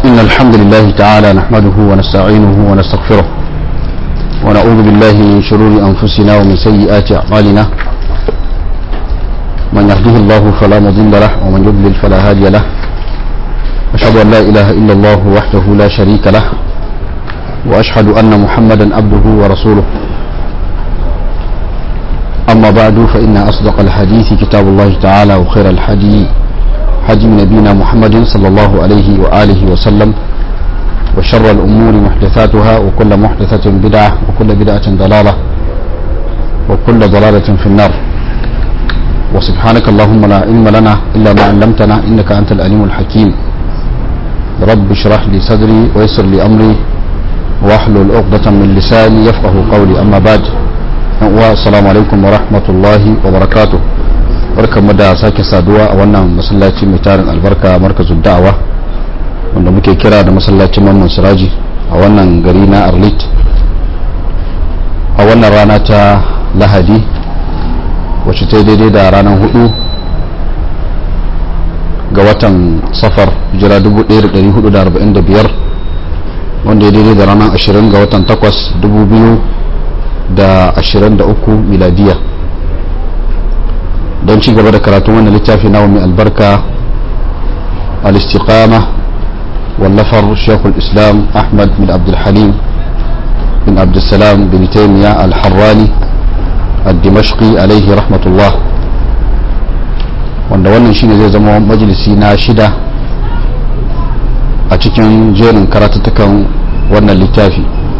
إن الحمد لله تعالى نحمده ونستعينه ونستغفره ونعوذ بالله من شرور أنفسنا ومن سيئات أعمالنا من يهده الله فلا مضل له ومن يضلل فلا هادي له أشهد أن لا إله إلا الله وحده لا شريك له وأشهد أن محمدا عبده ورسوله أما بعد فإن أصدق الحديث كتاب الله تعالى وخير الحديث حدي نبينا محمد صلى الله عليه وآله وسلم وشر الأمور محدثاتها وكل محدثة بدعة وكل بدعة ضلالة وكل ضلالة في النار وسبحانك اللهم لا علم لنا إلا ما علمتنا إنك أنت الأليم الحكيم رب اشرح لي صدري ويسر لي أمري واحلل عقدة من لساني يفقه قولي أما بعد السلام عليكم ورحمة الله وبركاته barkanmu da sake saduwa a wannan masallaci mai tarin albarka markazin da'awa wanda muke kira da masallacin mamman siraji a wannan gari na arlit a wannan rana ta lahadi wacce ta daidai da ranar hudu ga watan safar jira 1445 wanda ya daidai da ranar 20 ga watan 8 2023 miladiya don ci gaba da karatun wannan littafi na mai albarka al-istiqama wallafar shekul islam ahmad bin abdulhalim bin abdulsalam bin taimiya al-harrani al-dimashqi alaihi rahmatullah wanda wannan shine zai zama majalisi na shida a cikin jerin karatuttukan wannan littafi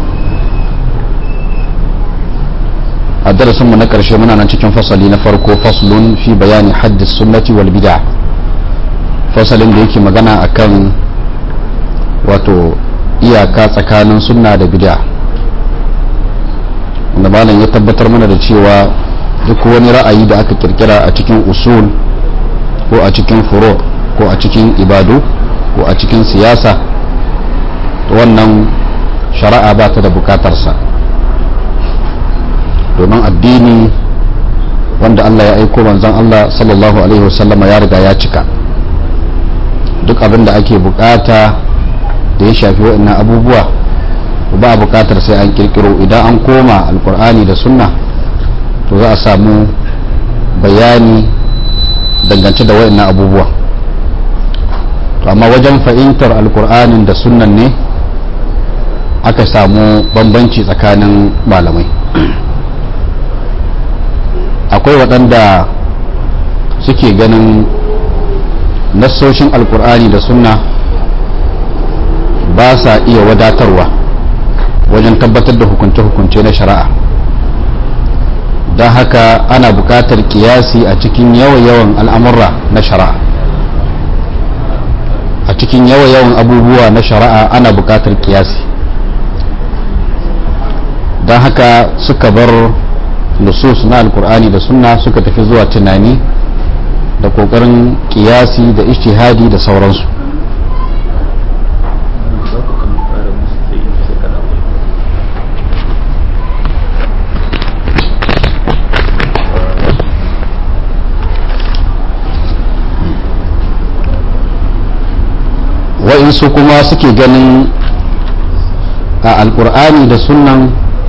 a darasinmu na ƙarshe muna nan cikin fasali na farko faslun fi bayani haddis sunnati wal bid'a fasalin da yake magana akan wato iyaka tsakanin sunna da bid'a wanda malam ya tabbatar mana da cewa duk wani ra'ayi da aka kirkira a cikin usul ko a cikin furo ko a cikin ibadu ko a cikin siyasa wannan shari'a ba ta da bukatarsa domin addini wanda Allah ya aiko manzon Allah sallallahu alaihi wasallam ya riga ya cika duk abin da ake bukata da ya shafi waɗannan abubuwa ba a bukatar sai an kirkiro idan an koma alkur'ani da sunna to za a samu bayani dangance da waɗannan abubuwa to amma wajen fahimtar alkur'anin da sunnan ne aka samu bambanci tsakanin malamai akwai waɗanda suke ganin nassoshin alkur'ani da sunna ba sa iya wadatarwa wajen tabbatar da hukunce-hukunce na shari'a don haka ana buƙatar kiyasi a cikin yawa-yawan al'amurra na shari'a a cikin yawa-yawan abubuwa na shari'a ana buƙatar kiyasi don haka suka bar nusus na alkur'ani da sunna suka tafi zuwa tunani da kokarin kiyasi da ishtihadi da sauransu wa'insu kuma suke ganin a alkur'ani da sunnan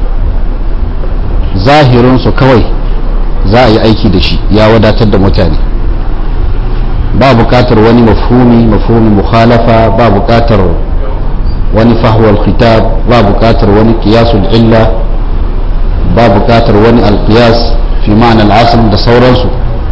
zahirinsu kawai za a yi aiki da shi ya wadatar da mutane ba bukatar wani mafhumi mafhumi mukhalafa ba bukatar wani fahwal khitab ba bukatar wani qiyasul illa ba bukatar wani alqiyas fi ma'ana al'asl da sauransu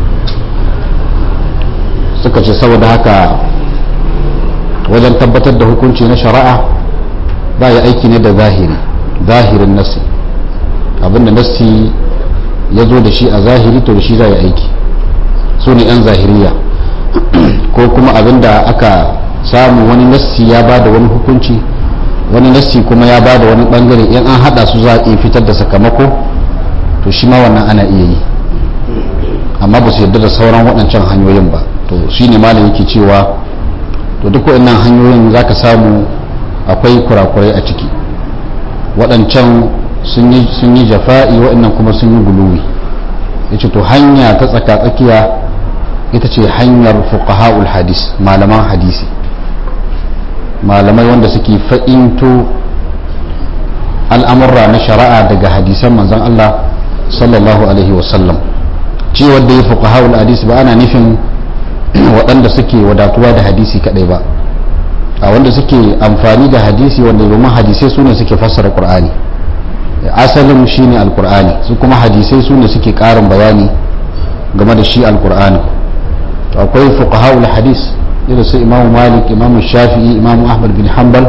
suka ce saboda haka wajen tabbatar da hukunci na shari'a ba ya aiki ne da zahiri zahirin nasi abinda nassi ya zo da shi a zahiri to da shi za ya aiki su ne 'yan zahiriya ko kuma abinda aka samu wani nassi ya ba da wani hukunci wani nassi kuma ya ba da wani bangare in an hada su za a fitar da sakamako to shi ma wannan ana iya yi amma ba su yarda da sauran waɗancan hanyoyin ba to shi ne malam yake cewa to duk waɗannan hanyoyin za ka samu akwai kurakurai a ciki waɗancan sun yi jafa'i waɗannan kuma sun yi guluwi ya ce to hanya ta tsaka-tsakiya ita ce hanyar fuqaha'ul hadis malaman hadisi malamai wanda suke fa'into al'amurra na shari'a daga hadisan manzon Allah sallallahu alaihi wasallam ci wadda ya fuka haul hadisi ba ana nufin waɗanda suke wadatuwa da hadisi kaɗai ba a wanda suke amfani da hadisi wanda domin hadisai su ne suke fassara ƙur'ani asalin shi ne alƙur'ani su kuma hadisai su ne suke ƙarin bayani game da shi alƙur'ani akwai fuka haul hadis irin su imamu malik imamu shafi'i imamu ahmad bin hanbal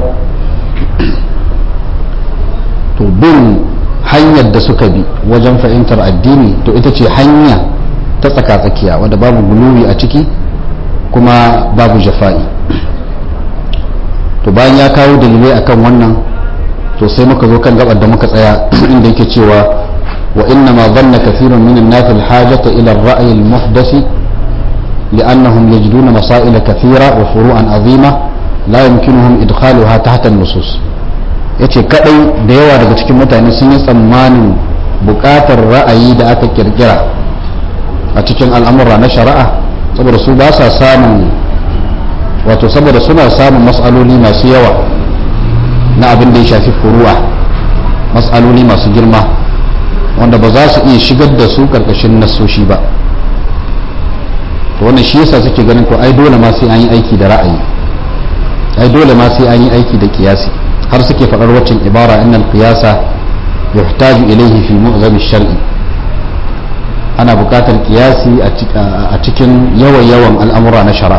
to bin hanyar da suka bi wajen fahimtar addini to ita ce hanya ta tsaka-tsakiya wadda babu guluwi a ciki kuma babu jafa'i to bayan ya kawo dalilai akan wannan to sai muka zo kan gabar da muka tsaya inda yake cewa wa inna ma dhanna kathirun min an-nas al-hajata ila ar-ra'yi al-muhdasi لأنهم يجدون مسائل كثيرة وفروعا عظيمة لا يمكنهم إدخالها تحت النصوص yace kadai da yawa daga cikin mutane sun yi tsammanin bukatar ra'ayi da aka kirkira a cikin al'amura na shari'a saboda su ba sa samun wato saboda suna samun matsaloli masu yawa na abin da ya shafi furu'a matsaloli masu girma wanda ba za su iya shigar da su karkashin nasoshi ba to wannan shi yasa suke ganin to ai dole ma sai an yi aiki da ra'ayi ai dole ma sai an yi aiki da kiyasi har suke faɗar waccan ibara innal qiyasa yuhtaju ilayhi fi mu'zam shari ana buƙatar kiyasi a cikin yawan yawan al'amura na shari'a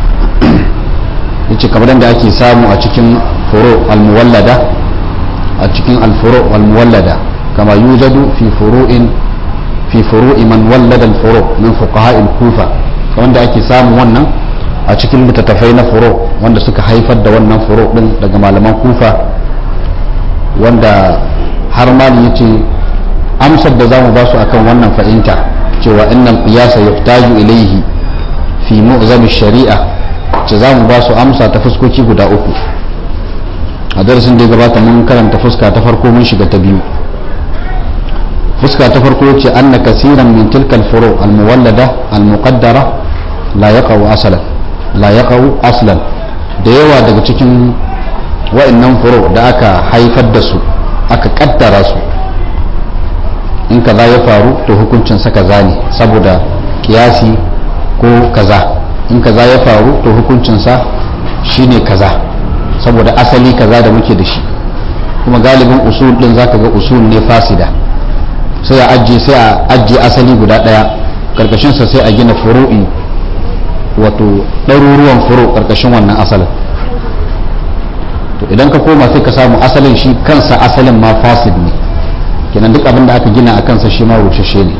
yace kamar da ake samu a cikin furu al-muwallada a cikin al-furu al-muwallada kama yujadu fi furu'in fi furu'i man wallada al-furu min fuqaha al-kufa wanda ake samun wannan a cikin littattafai na furo wanda suka haifar da wannan furo din daga malaman kufa wanda har mali ya ce amsar da za mu ba su akan wannan fahimta cewa innan qiyasa yuhtaju ilaihi fi mu'zam shari'a ce za mu ba su amsa ta fuskoki guda uku a darasin da ya gabata mun karanta fuska ta farko mun shiga ta biyu fuska ta farko ce anna kasiran min tilkal furu al-muwallada al-muqaddara la yaqau asalan la yaqau aslan da yawa daga cikin wa'annan furu da aka haifar da su aka kaddara su in kaza ya faru to hukuncin sa kaza ne saboda kiyasi ko kaza in kaza ya faru to hukuncin sa shine kaza saboda asali kaza da muke da shi kuma galibin usul din zaka ga usul ne fasida sai a ajiye sai a ajiye asali guda daya karkashin sa sai a gina furu'i wato ɗaruruwan furo karkashin wannan asalin to idan ka koma sai ka samu asalin shi kansa asalin ma fasid ne kenan duk abin da aka gina a kansa shi ma rushashe ne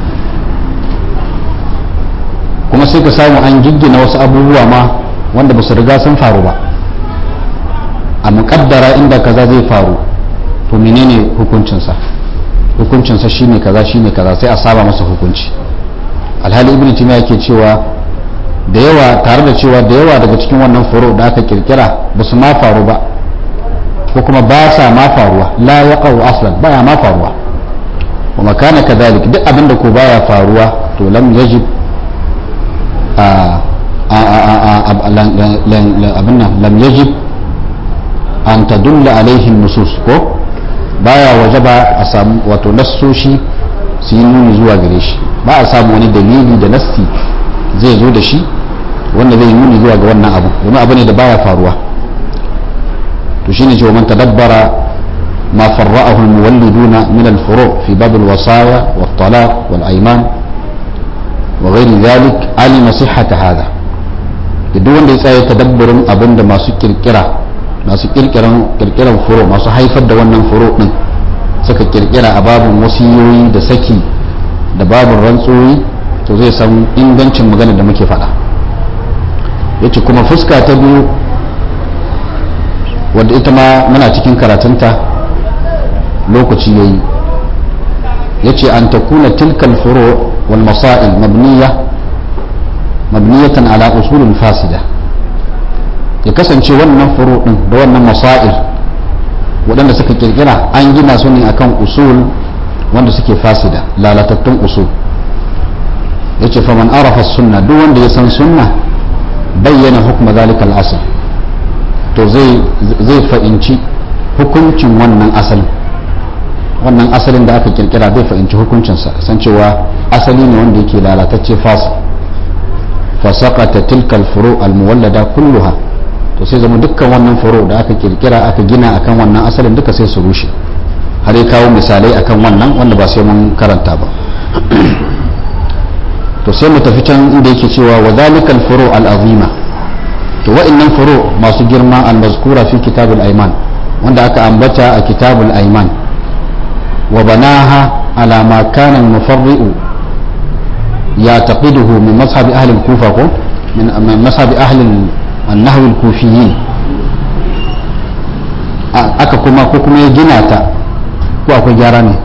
kuma sai ka samu an giggina wasu abubuwa ma wanda ba su riga sun faru ba a muƙaddara inda kaza zai faru to menene hukuncinsa hukuncinsa shine kaza shine kaza sai a saba masa hukunci alhali ibn timiya ke cewa da yawa tare da cewa da yawa daga cikin wannan furo da aka kirkira ba su ma faru ba ko kuma ba sa ma faruwa la yaqau aslan baya ma faruwa wa makana kadhalik duk abin da ko baya faruwa to lam yajib a abin nan lam yajib an tadulla alaihi nusus ko baya wajaba a samu wato nassoshi su yi nuni zuwa gare shi ba a samu wani dalili da nassi zai zo da shi wanda zai nuni zuwa ga wannan abu domin abu ne da baya faruwa to shine cewa man tadabbara ma farra'ahu al-muwalliduna min al-furu' fi bab al-wasaya wat-talaq wal-ayman wa ghairi dhalik alima sihhata hadha duk wanda ya tsaya tadabburin abinda masu kirkira masu kirkiran kirkiran furo masu haifar da wannan furo din suka kirkira a babin wasiyoyi da saki da babin rantsoyi to zai san ingancin magana da muke faɗa yace kuma fuska ta biyu wadda ita ma muna cikin karatunta lokaci yayi yace an takuna tilkal furu wal masail mabniya mabniyatan ala usulin fasida ya kasance wannan furu din da wannan masail waɗanda suka kirkira an gina su ne akan usul wanda suke fasida lalatattun usul yace faman arafa sunna duk wanda ya san sunna bayyana hukma zalikal asl to zai fa'inci hukuncin wannan asalin wannan asalin da aka kirkira zai fahimci hukuncinsa san cewa asali ne wanda yake lalatacce fasa fasaqata tilkal furu almuwallada kulluha to sai zama dukkan wannan furu da aka kirkira aka gina akan wannan asalin duka sai su rushe har ya kawo misalai akan wannan wanda ba sai mun karanta ba to sai mu tafi can inda yake cewa wa zalikal furu al-azima to wa'annan furu masu girma al-mazkura fi kitabul ayman wanda aka ambata a kitabul ayman وبناها على ما كان المفرئ يعتقده من مذهب أهل الكوفة من مذهب أهل النحو الكوفيين aka kuma ko kuma ya gina ta ko akwai gyara ne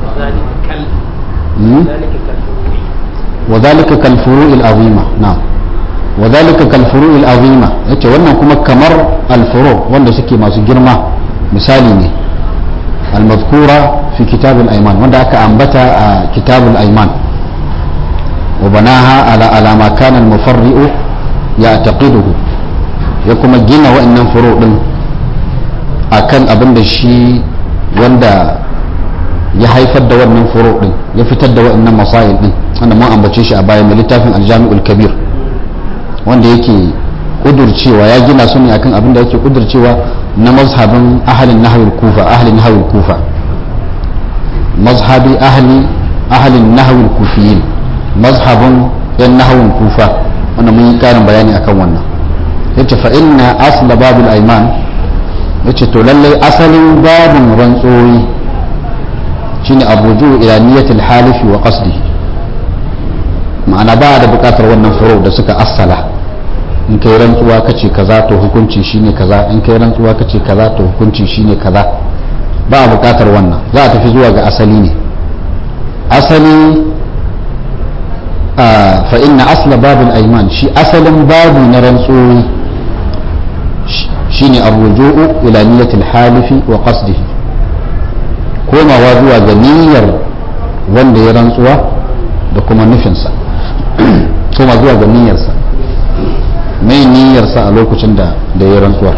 wa zalika kal furu'il azima na'am wa zalika kal furu'il azima yace wannan kuma kamar al furu wanda suke masu girma misali ne al madhkura في كتاب الأيمان وده أنبت كتاب الأيمان وبناها على على ما كان المفرئ يعتقده يكما جينا وإن فروع أكن أبن الشيء wanda ya haifar da wannan furo din ya fitar da waɗannan masail din wanda mun ambace shi a baya mai littafin aljami'ul kabir wanda yake kudurcewa ya gina su ne akan abin da yake kudurcewa na mazhabin ahalin nahawul kufa ahalin nahawul kufa mazhabi ahli ahalin nahawul kufiyin mazhabin yan nahawul kufa wanda mun yi karin bayani akan wannan yace fa inna asla babul aiman yace to lallai asalin babin rantsoyi shine abuju ila niyatil halifi wa qasdihi ma'ana ba da bukatar wannan furo da suka assala in kai rantsuwa kace kaza to hukunci shine kaza in kai rantsuwa kace kaza to hukunci shine kaza ba a bukatar wannan za a tafi zuwa ga asali ne asali fa inna asla babul aiman shi asalin babu na rantsoyi shine arruju'u ila niyyatil halifi wa qasdihi komawa zuwa ga niyyar wanda ya rantsuwa da kuma nufinsa koma zuwa ga niyyarsa mai niyyarsa a lokacin da da ya rantsuwar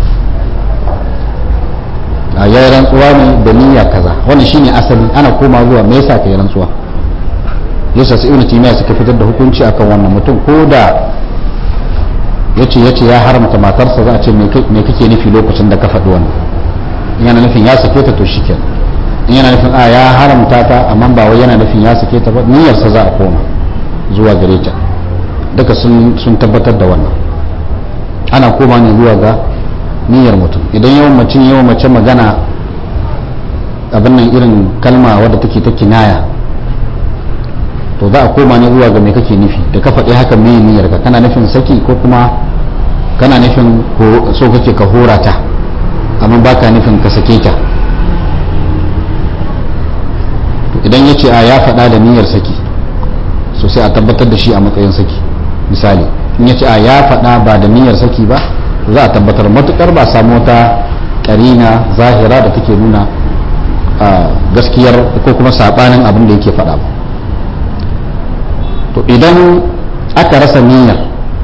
a ya rantsuwa ne da niyya kaza wannan shine asali ana koma zuwa me yasa kai rantsuwa yasa sai ibnu taymiya suka fitar da hukunci akan wannan mutum ko da yace yace ya haramta matarsa za a ce me kake nufi lokacin da ka faɗi wannan in yana nufin ya sake ta to shikenan in yana nufin a ya haramta ta amma ba wai yana nufin ya sake ta ba niyyarsa za a koma zuwa gare ta duka sun tabbatar da wannan ana koma ne zuwa ga niyyar mutum idan yawan mutum yawan mace magana abin nan irin kalma wadda take ta kinaya to za a koma ne zuwa ga me kake nufi da ka faɗi haka me niyyar ka kana nufin saki ko kuma kana nufin so kake ka hora ta amma baka nufin ka sake ta idan ya ce a ya faɗa da niyyar saki so sai a tabbatar da shi a matsayin saki misali in ya ce a ya faɗa ba da niyyar saki ba za a tabbatar matukar ba samu wata karina zahira da take nuna gaskiyar ko kuma saɓanin abin da yake faɗa ba to idan aka rasa niyyar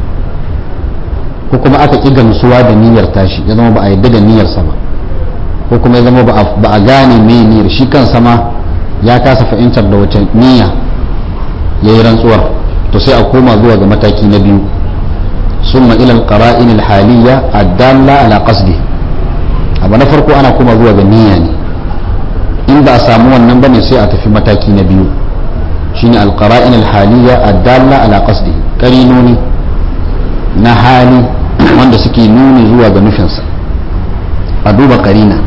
ko kuma aka ƙi gamsuwa da niyyar tashi ya zama ba a yadda da niyyarsa ba ko kuma ya zama ba a gane me niyyar shi kansa ma ya kasa fahimtar da wace niyya ya yi rantsuwar to sai a koma zuwa ga mataki na biyu summa ila alqara'in alhaliyya addalla ala qasdi abu na farko ana koma zuwa ga niyya ne in ba a samu wannan bane sai a tafi mataki na biyu shine alqara'in alhaliyya addalla ala qasdi karinoni na hali wanda suke nuni zuwa ga nufinsa a duba karina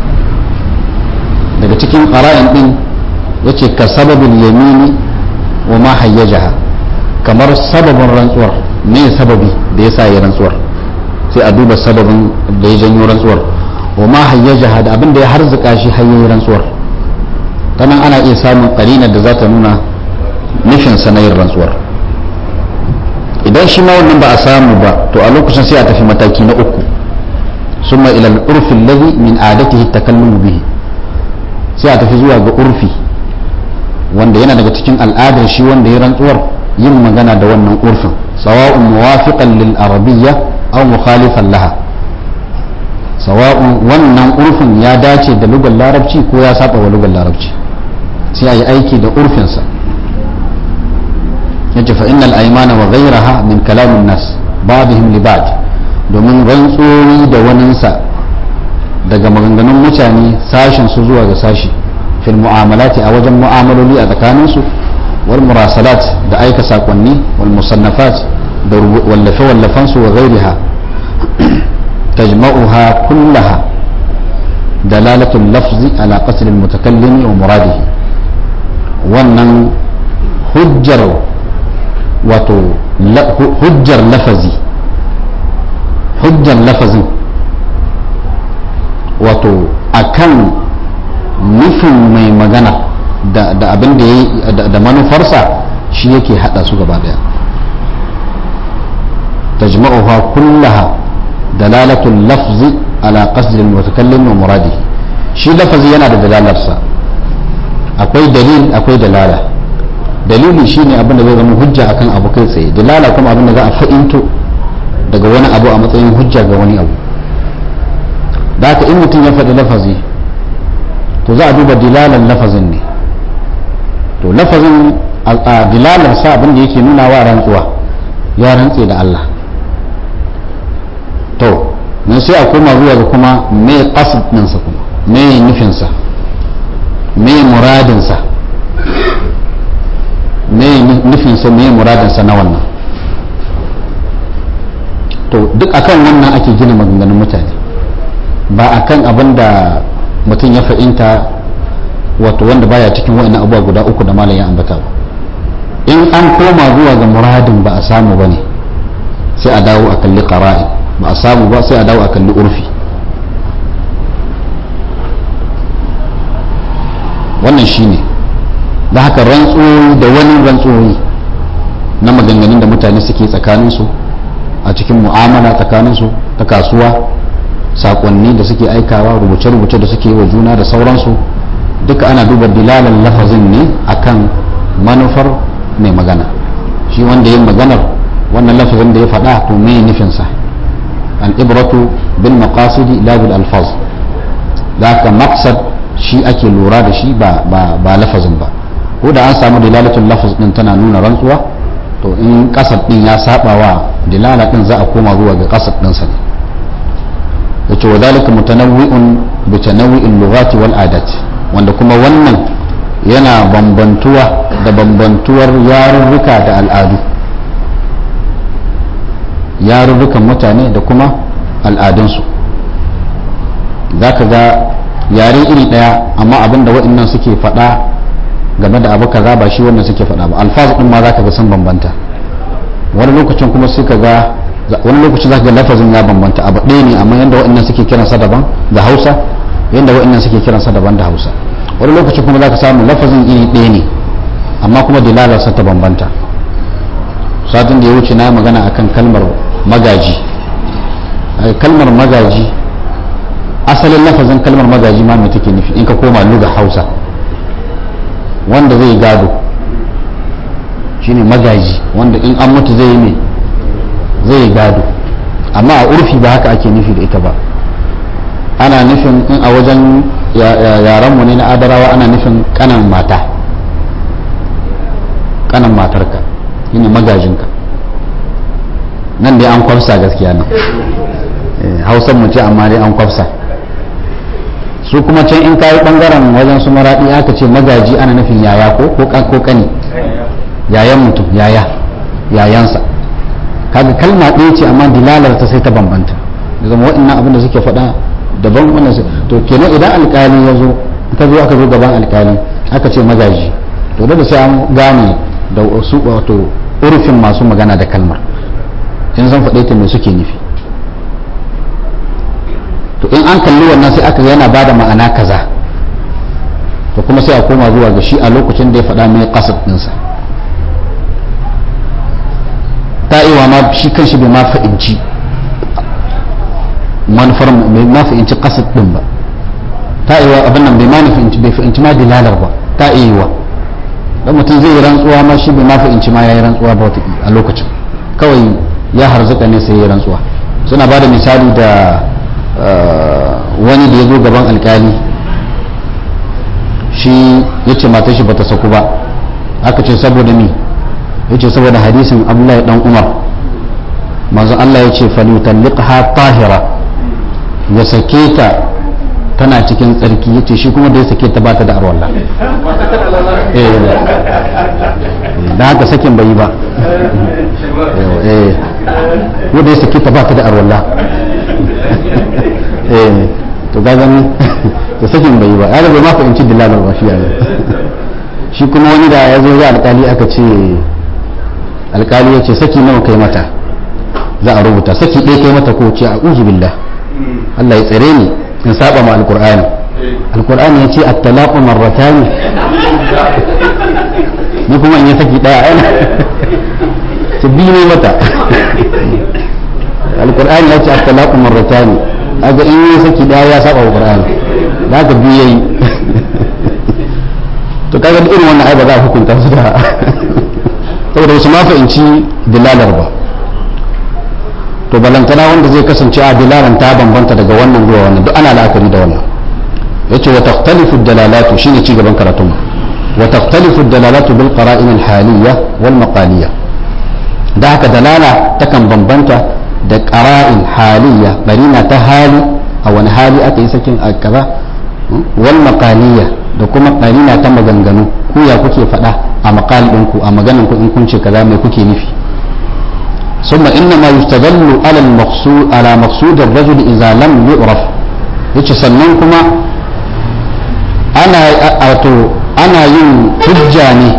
daga cikin qara'in din yace ka sababin yamini wa ma hayyajaha kamar sababin rantsuwar me sababi da yasa ya rantsuwar sai a duba sababin da ya janyo rantsuwar wa ma hayyajaha da abin da ya harzuka shi hayyayi rantsuwar nan ana iya samun karinar da za ta nuna nufin sanayin rantsuwar idan shi ma wannan ba a samu ba to a lokacin sai a tafi mataki na uku summa ila al-urfi alladhi min adatihi at-takallum bihi sai a tafi zuwa ga urfi wanda yana daga cikin al'adar shi wanda ya rantsuwar yin magana da wannan urfin sawa'un muwafiqan lil arabiyya aw mukhalifan laha sawa'un wannan urfin ya dace da lugar larabci ko ya saba wa lugar larabci sai a yi aiki da urfinsa yace fa innal aymana wa ghayraha min kalamin nas ba'dihim li ba'd domin rantsoyi da waninsa daga maganganun mutane sashin su zuwa ga sashi fil mu'amalati a wajen mu'amaloli a tsakanin su wal murasalat da aika sakonni wal musannafat da wallafe wallafan su wa ghayriha tajma'uha kullaha dalalatul lafzi ala qasd al mutakallimi wa muradihi wannan hujjar wato hujjar lafazi hujjar lafazin wato akan nufin mai magana da abin da ya da manufarsa shi yake hada su gaba daya tajma'uha kullaha dalalatul lafzi ala qasdi al-mutakallim wa muradi shi lafazi yana da dalalarsa akwai dalil akwai dalala dalili shine abin da zai zama hujja akan abu kai tsaye dalala kuma abin da za a fa'into daga wani abu a matsayin hujja ga wani abu da haka in mutum ya faɗi lafazi to za a duba dilalan lafazin ne to lafazin a dilalar sa abin da yake nuna wa rantsuwa ya rantse da Allah to nan sai a koma zuwa ga kuma me qasid ɗinsa kuma me nufinsa me muradinsa me nufinsa me muradinsa na wannan to duk akan wannan ake gina maganganun mutane ba akan abin da mutum ya fahimta wato wanda baya cikin wa'annan abubuwa guda uku da malam ya ambata ba in an koma zuwa ga muradin ba a samu ba ne sai a dawo a kalli qara'i ba a samu ba sai a dawo a kalli urfi wannan shine da haka rantsoyi da wani rantsoyi na maganganun da mutane suke tsakaninsu a cikin mu'amala tsakaninsu ta kasuwa sakonni da suke aikawa rubuce-rubuce da suke wa juna da sauransu duka ana duba dilalan lafazin ne akan manufar mai magana shi wanda yin maganar wannan lafazin da ya faɗa to me nufinsa al-ibratu bil maqasidi la bil alfaz da haka maqsad shi ake lura da shi ba ba lafazin ba ko da an samu dilalatul lafaz din tana nuna rantsuwa to in kasar din ya saba wa dilala din za a koma zuwa ga kasar din sa ne yace wa zalika mutanawwi'un bi tanawwi'il lughati wal adat wanda kuma wannan yana bambantuwa da bambantuwar yarurruka da al'adu yarurrukan mutane da kuma al'adunsu za ka ga yare iri ɗaya amma abinda waɗannan suke faɗa game da abu kaza ba shi wannan suke faɗa ba alfaz ɗin ma za ka ga sun bambanta wani lokacin kuma suka ga wani lokacin za ka ga lafazin ya bambanta abu ɗaya ne amma yadda waɗannan suke kiransa daban da hausa yadda waɗannan suke kiransa daban da hausa wani lokacin kuma za ka samu lafazin iri ɗaya ne amma kuma dilalarsa ta bambanta satin da ya wuce na magana akan kalmar magaji kalmar magaji asalin lafazin kalmar magaji ma mai take nufi in ka koma luga hausa wanda zai gado shine magaji wanda in an mutu zai yi ne zai gado amma a urfi ba haka ake nufi da ita ba ana nufin in a wajen yaranmu ne na adarawa ana nufin kanan mata kanan matarka shine magajinka nan dai an kwafsa gaskiya nan hausan mu ce amma dai an kwafsa su kuma can in kayi bangaren wajen su maraɗi aka ce magaji ana nufin yaya ko ko kani yayan mutum yaya yayansa kaga kalma ɗaya ce amma dilalar ta sai ta bambanta da zama waɗannan abin da suke faɗa daban wannan su to kenan idan alƙali ya zo ka zo aka zo gaban alƙali aka ce magaji to da sai an gane da su wato urfin masu magana da kalmar in zan faɗe ta me suke nufi to in an kalli wannan sai aka yana bada ma'ana kaza to kuma sai a koma zuwa ga shi a lokacin da ya faɗa mai kasar ɗinsa ta'iwa ma shi kan shi bai ma fa'inci manufar bai ma fa'inci kasar ɗin ba ta'iwa abin nan bai ma fa'inci bai fa'inci ma dilalar ba ta'iwa dan mutum zai yi rantsuwa ma shi bai ma fa'inci ma ya yi rantsuwa ba wata a lokacin kawai ya harzuka ne sai ya yi rantsuwa suna ba da misali da wani da ya zo gaban alkali shi ya ce matar shi bata saku ba aka ce saboda mi ya ce saboda hadisin abdullahi dan umar manzo Allah ya ce falyutalliqha tahira ya sake ta tana cikin tsarki ya ce shi kuma da ya sake ta bata da arwalla da haka sakin bai yi ba ko da ya sake ta bata da arwalla to ga gani to sakin bai yi ba ya bai ma fahimci dilalar ba shi ya shi kuma wani da ya zo ya alkali aka ce alkali ya ce saki nawa kai mata za a rubuta saki ɗaya kai mata ko ce a uzu billah Allah ya tsare ni in saba ma alkur'ani alkur'ani ya ce at-talaqu marratani ni kuma in yi saki ɗaya ai su biyu ne mata alkur'ani ya ce at-talaqu marratani aga in yi saki ɗaya ya saba wa qur'ani da haka biyu yayi to kaga irin wannan ai ba za a hukunta su da saboda wasu ma fahimci dilalar ba to balantana wanda zai kasance a dilalan ta bambanta daga wannan zuwa wannan duk ana la'akari da wannan yace wa taqtalifu dalalatu shine ci gaban karatun wa taqtalifu dalalatu bil qara'in al haliyya wal maqaliyya da haka dalala takan bambanta da qara'in haliyya barina ta hali a wani hali aka yi sakin a kaza wal maqaliyya da kuma qarina ta maganganu ku ya kuke faɗa a maqal ɗinku a maganan ku in kun ce kaza mai kuke nufi ثم إنما يستدل على المقصود على مقصود الرجل إذا لم يعرف yace sannan kuma ana wato ana yin hujja ne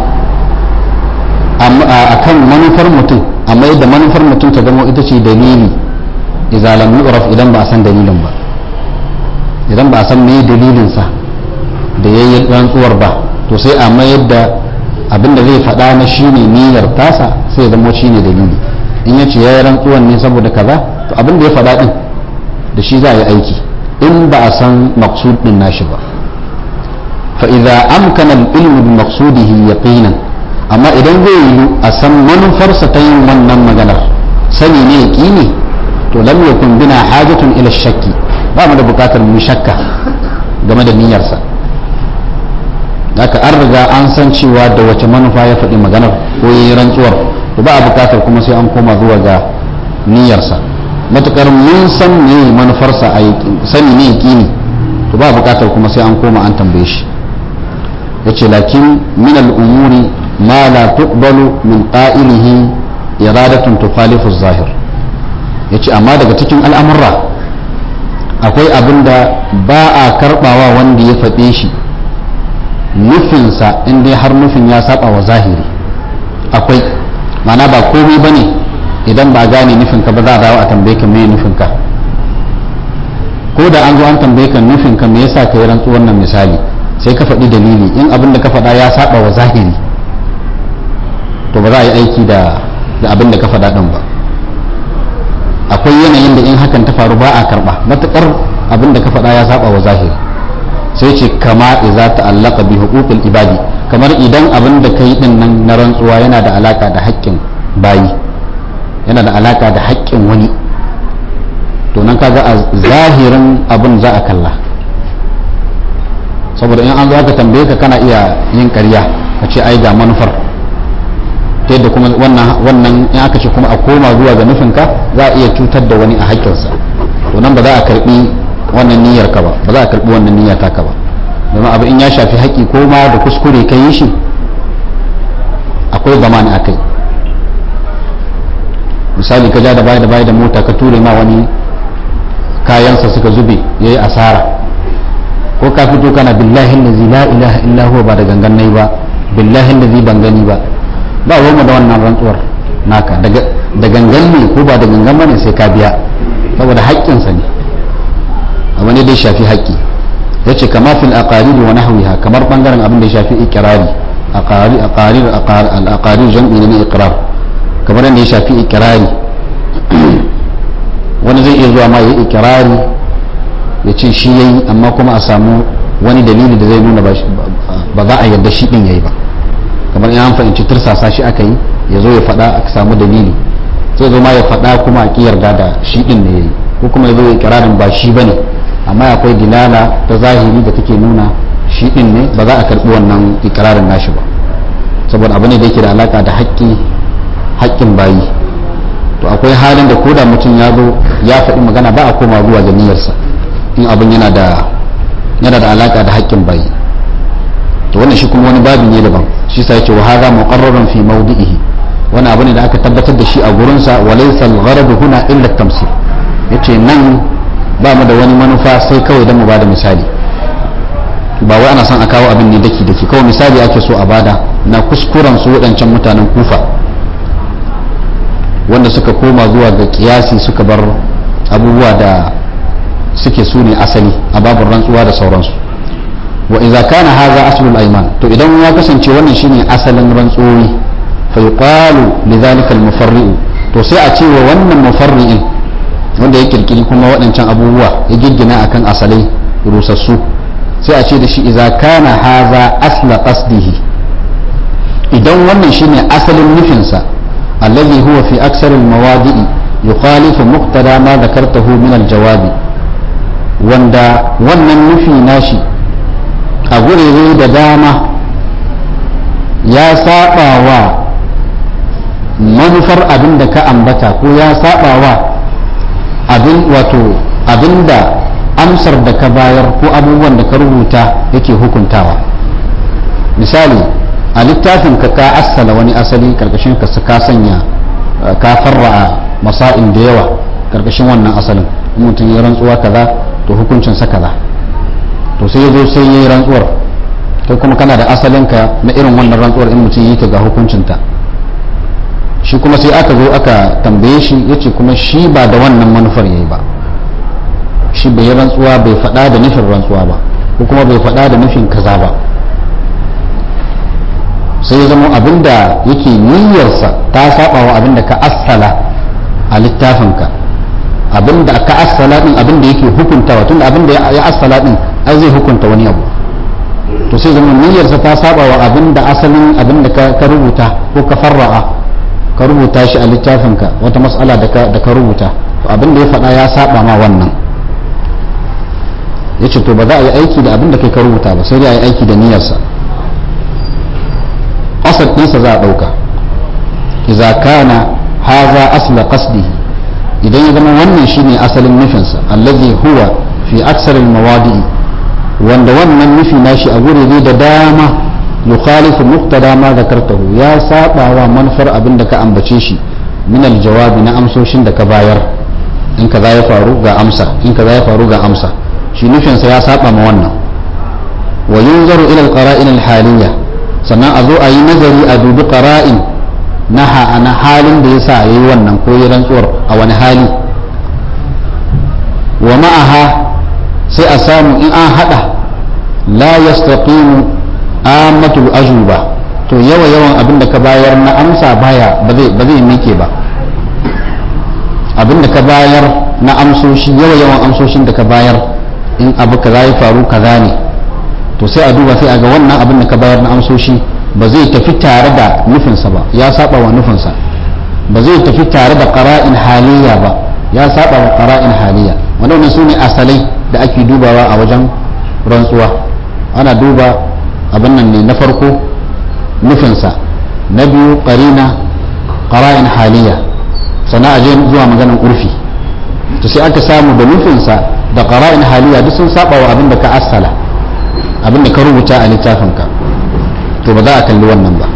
a kan manufar mutum amma yadda manufar mutum ta zama ita ce dalili idza lam yu'raf idan ba a san dalilin ba idan ba a san me dalilin sa da yayin rantsuwar ba to sai a mayar da abinda zai faɗa na shine niyyar tasa sai ya zama shine dalili in ya ce ya yi rantsuwan ne saboda kaza to abin da ya faɗa ɗin da shi za a yi aiki in ba a san maksud ɗin nashi ba fa idza amkana al-ilmu bi maqsudihi yaqinan amma idan zai yi a san manufarsa ta yin wannan maganar sani ne yaqini to lam yakun bina hajatun ila shakki ba mu da bukatar mu shakka game da niyyarsa haka an riga an san cewa da wace manufa ya faɗi maganar ko yi rantsuwar to ba a bukatar kuma sai an koma zuwa ga niyyarsa matukar mun san ne manufarsa a sani ne yakini to ba a bukatar kuma sai an koma an tambaye shi yace lakin min al-umuri ma la tuqbalu min qa'ilihi iradatun tukhalifu zahir yace amma daga cikin al'amurra akwai abin da ba a karbawa wanda ya faɗe shi nufinsa in dai har nufin ya saba wa zahiri akwai mana ba komai ba ne idan ba gane nufinka ba za a dawo a tambaye ka me nufinka ko da an zo an tambaye ka nufinka me yasa ka yi rantsu wannan misali sai ka faɗi dalili in abin da ka faɗa ya saba wa zahiri to ba za a yi aiki da abin da ka faɗa ɗin ba akwai yanayin da in hakan ta faru ba a karɓa matuƙar abin da ka faɗa ya saba wa zahiri sai ce kama iza ta'allaka bi huquqil ibadi kamar idan abin da kai din nan na rantsuwa yana da alaka da haƙƙin bayi yana da alaka da haƙƙin wani to nan kaga a zahirin abin za a kalla saboda in an zo aka tambaye ka kana iya yin ƙarya ka ce ai ga manufar ta yadda kuma wannan wannan in aka ce kuma a koma zuwa ga nufinka za a iya cutar da wani a haƙƙinsa to nan ba za a karbi wannan niyyar ka ba ba za a karbi wannan niyya ta ka ba domin abu in ya shafi haƙƙi ko ma da kuskure ka yi shi akwai zamani a kai misali ka ja da baya da baya da mota ka ture ma wani kayansa suka zube ya yi asara ko ka fito kana billahi lazi la ilaha illa huwa ba da gangan nai ba billahi lazi ban gani ba ba ruwanmu da wannan rantsuwar naka da gangan ne ko ba da gangan bane sai ka biya saboda haƙƙinsa ne abu ne da ya shafi haƙƙi ya ce kama fil aqariri wa nahwiha kamar bangaren abin da ya shafi iqrari aqari aqarir al aqarir jam'i ne iqrar kamar yadda ya shafi iqrari wani zai iya zuwa ma ya iqrari ya ce shi yayi amma kuma a samu wani dalili da zai nuna ba za a yarda shi din yayi ba kamar in an fahimci tursasa shi aka yi ya zo ya faɗa a samu dalili zai zo ma ya faɗa kuma a ƙi yarda da shi din ne yayi ko kuma ya zo ya kirarin ba shi bane amma akwai dilala ta zahiri da take nuna shi din ne ba za a karbi wannan ikirarin nashi ba saboda abu ne da yake da alaka da haƙƙi haƙƙin bayi to akwai halin da koda mutum ya zo ya faɗi magana ba a koma zuwa ga niyyarsa in abin yana da yana da alaka da haƙƙin bayi to wannan shi kuma wani babi ne daban shi sa yake wa hadha muqarrarun fi mawdi'ihi wani abu ne da aka tabbatar da shi a gurinsa wa laysa al-gharadu huna illa at-tamsil yace nan ba mu da wani manufa sai kawai dan mu bada misali ba wai ana son a kawo abin ne daki daki kawai misali ake so a bada na kuskuren su waɗancan mutanen kufa wanda suka koma zuwa ga kiyasi suka bar abubuwa da suke su ne asali a babin rantsuwa da sauransu wa idza kana hadha aslul ayman to idan ya kasance wannan shine asalin rantsuwoyi fa yuqalu lidhalika al mufarri'u to sai a ce wa wannan mufarri'in wanda ya kirkiri kuma waɗancan abubuwa ya giggina akan asalai rusassu sai a ce da shi idza kana hadha asla qasdihi idan wannan shine asalin nufinsa alladhi huwa fi aksar al mawadi'i yukhalifu muqtada ma dhakartahu min al jawabi wanda wannan nufi nashi a gurere da dama ya saba wa manufar abin da ka ambata ko ya saba wa abin wato abin da amsar da ka bayar ko abubuwan da ka rubuta yake hukuntawa misali a littafin ka ka assala wani asali karkashin ka ka sanya ka farra'a masa'in da yawa karkashin wannan asalin mutum ya rantsuwa kaza to hukuncinsa kaza to sai ya zo sai ya yi rantsuwar kai kuma kana da asalinka na irin wannan rantsuwar in mutum yi ta ga hukuncinta shi kuma sai aka zo aka tambaye shi ya ce kuma shi ba da wannan manufar ya yi ba shi bai yi rantsuwa bai faɗa da nufin rantsuwa ba ko kuma bai faɗa da nufin kaza ba sai ya zama abinda yake niyyarsa ta saba wa abinda ka assala a littafinka abinda ka assala din abinda yake hukuntawa tunda abinda ya assala din ai zai hukunta wani abu to sai zama niyyarsa ta saba wa abinda asalin abinda ka rubuta ko ka farra'a ka rubuta shi a littafinka wata mas'ala da ka rubuta to abinda ya faɗa ya saba ma wannan yace to ba za a yi aiki da abinda kai ka rubuta ba sai dai a yi aiki da niyyarsa asal ɗinsa za a ɗauka idza kana haza asla qasdihi idan ya zama wannan shine asalin nufinsa allazi huwa fi aksaril mawadi'i wanda wannan nufi nashi a gurebe da dama yukhalifu muqtada ma zakartahu ya saba wa manufar abin da ka ambace shi min aljawabi na amsoshin da ka bayar in kaza ya faru ga amsa in kaza ya faru ga amsa shi nufinsa ya saba ma wannan wa yunzaru ila alqara'in alhaliyya sannan a zo a yi nazari a dubi qara'in na na halin da yasa yayi wannan ko yi rantsuwar a wani hali wa ma'aha sai a samu in an hada la yastaqimu amatul ajuba to yawa yawan abin da ka bayar na amsa baya ba zai ba zai mike ba abin da ka bayar na amsoshi yawa yawan amsoshin da ka bayar in abu kaza ya faru kaza ne to sai a duba sai a ga wannan abin da ka bayar na amsoshi ba zai tafi tare da nufinsa ba ya saba wa nufinsa ba zai tafi tare da qara'in haliya ba ya saba wa qara'in haliya wannan su ne asalai da ake dubawa a wajen rantsuwa ana duba abin nan ne na farko nufinsa na biyu qarina qara'in haliya sannan a je zuwa maganin urfi to sai aka samu da nufinsa da qara'in haliya duk sun saba wa abin da ka asala abin da ka rubuta a littafinka to ba za a kalli wannan ba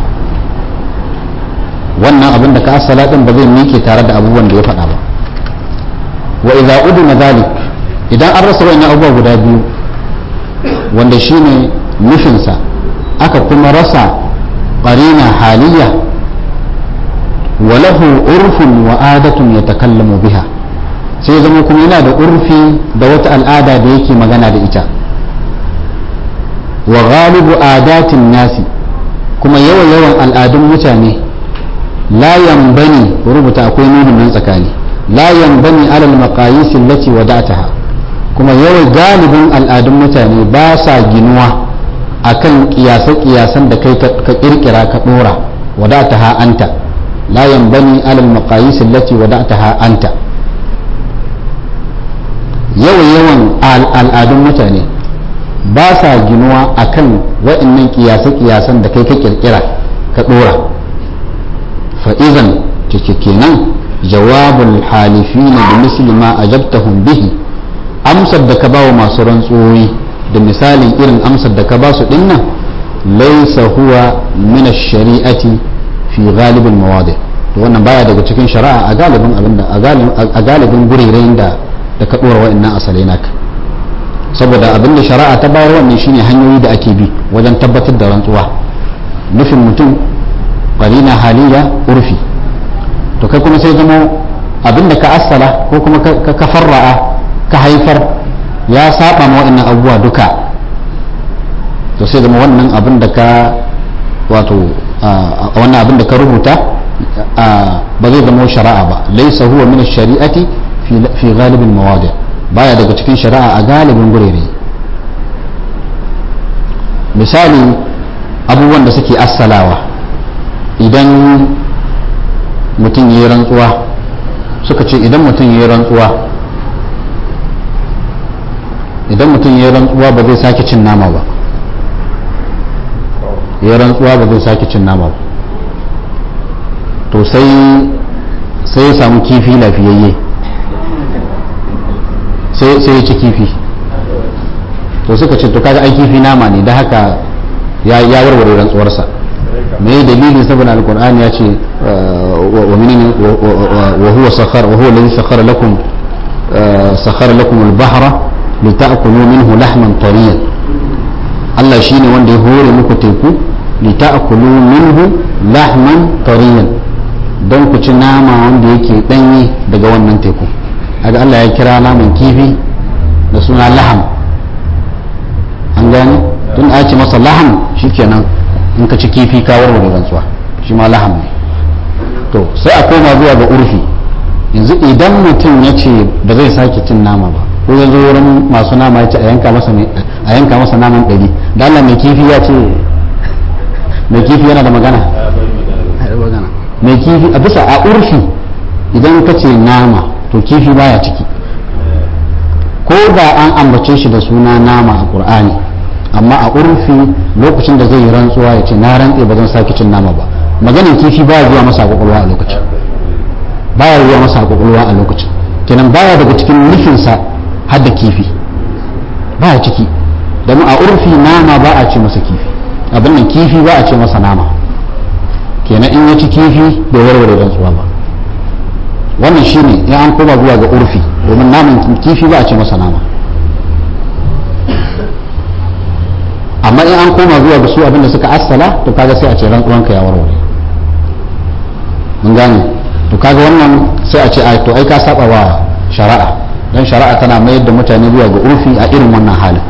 wannan abin da ka asala din ba zai miƙe tare da abubuwan da ya faɗa ba wa idza udina zalik idan an rasa wannan abubuwa guda biyu wanda shine nufinsa aka kuma rasa qarina haliya wa lahu urfun wa adatun yatakallamu biha sai zama kuma yana da urfi da wata al'ada da yake magana da ita wa ghalibu adatin nasi kuma yawa yawan al'adun mutane la yanbani rubuta akwai nunin nan tsakani la yanbani alal maqayis allati wada'taha kuma yawa galibin al'adun mutane ba sa ginuwa akan kiyasa kiyasan da kai ka kirkira ka dora wada'taha anta la yanbani alal maqayis allati wada'taha anta yawa yawan al'adun mutane ba sa ginuwa akan wa'annan kiyase-kiyasan da kai ka kirkira ka dora fa'izan cike kenan jawabul halifina da misli ma ajabtahum bihi amsar da ka ba wa masu rantsuwoyi da misalin irin amsar da ka ba su dinnan laisa huwa min ash-shari'ati fi ghalibin mawadi to wannan baya daga cikin shari'a a galibin abinda a galibin gurerayen da da ka dora wa'annan asalai naka saboda abinda shari'a ta bayar wannan shine hanyoyi da ake bi wajen tabbatar da rantsuwa nufin mutum qarina haliya urfi to kai kuma sai zama abinda ka assala ko kuma ka farra'a ka haifar ya saba ma wa'annan abubuwa duka to sai zama wannan abin da ka wato wannan abin da ka rubuta ba zai zama shari'a ba laisa huwa min shari'ati fi galibin mawadi baya daga cikin shari'a a galibin gurere misali abubuwan da suke assalawa idan mutum ya yi rantsuwa suka ce idan mutum ya yi rantsuwa idan mutum ya yi rantsuwa ba zai sake cin nama ba ya rantsuwa ba zai sake cin nama ba to sai sai ya samu kifi lafiyayye sai sai ya ci kifi to suka ce to kaga ai kifi nama ne da haka ya ya warware rantsuwarsa me dalili saboda alqur'ani ya ce wa minni wa huwa sakhar wa huwa alladhi sakhara lakum sakhara lakum al-bahra lita'kulu minhu lahman tariyan Allah shine wanda ya hore muku teku lita'kulu minhu lahman tariyan don ku ci nama wanda yake danyi daga wannan teku aga Allah ya kira naman kifi da suna laham an gane tun a ce masa laham shikenan in ka ci kifi ka warware rantsuwa shi ma laham ne to sai a koma zuwa ga urfi yanzu idan mutum ya ce ba zai sake cin nama ba ko ya zo wurin masu nama ya ce a yanka masa a yanka masa naman ɗari da Allah mai kifi ya ce mai kifi yana da magana mai kifi a bisa a urfi idan ka ce nama to kifi baya ciki ko da an ambace shi da suna nama a qur'ani amma a urfi lokacin da zai yi rantsuwa ya ce na rantse ba zan sake cin nama ba maganin kifi baya zuwa masa kwakwalwa a lokacin baya zuwa masa kwakwalwa a lokacin kenan baya daga cikin nufinsa har da kifi baya ciki domin a urfi nama ba a ce masa kifi abin nan kifi ba a ce masa nama kenan in ya ci kifi bai warware rantsuwa ba wannan shine in an koma zuwa ga urfi domin naman kifi ba a ce masa nama amma in an koma zuwa ga su abinda suka assala to kaga sai a ce rantsuwanka ya warware mun gane to kaga wannan sai a ce ai to ai ka saba wa shari'a dan shari'a tana mayar da mutane zuwa ga urfi a irin wannan halin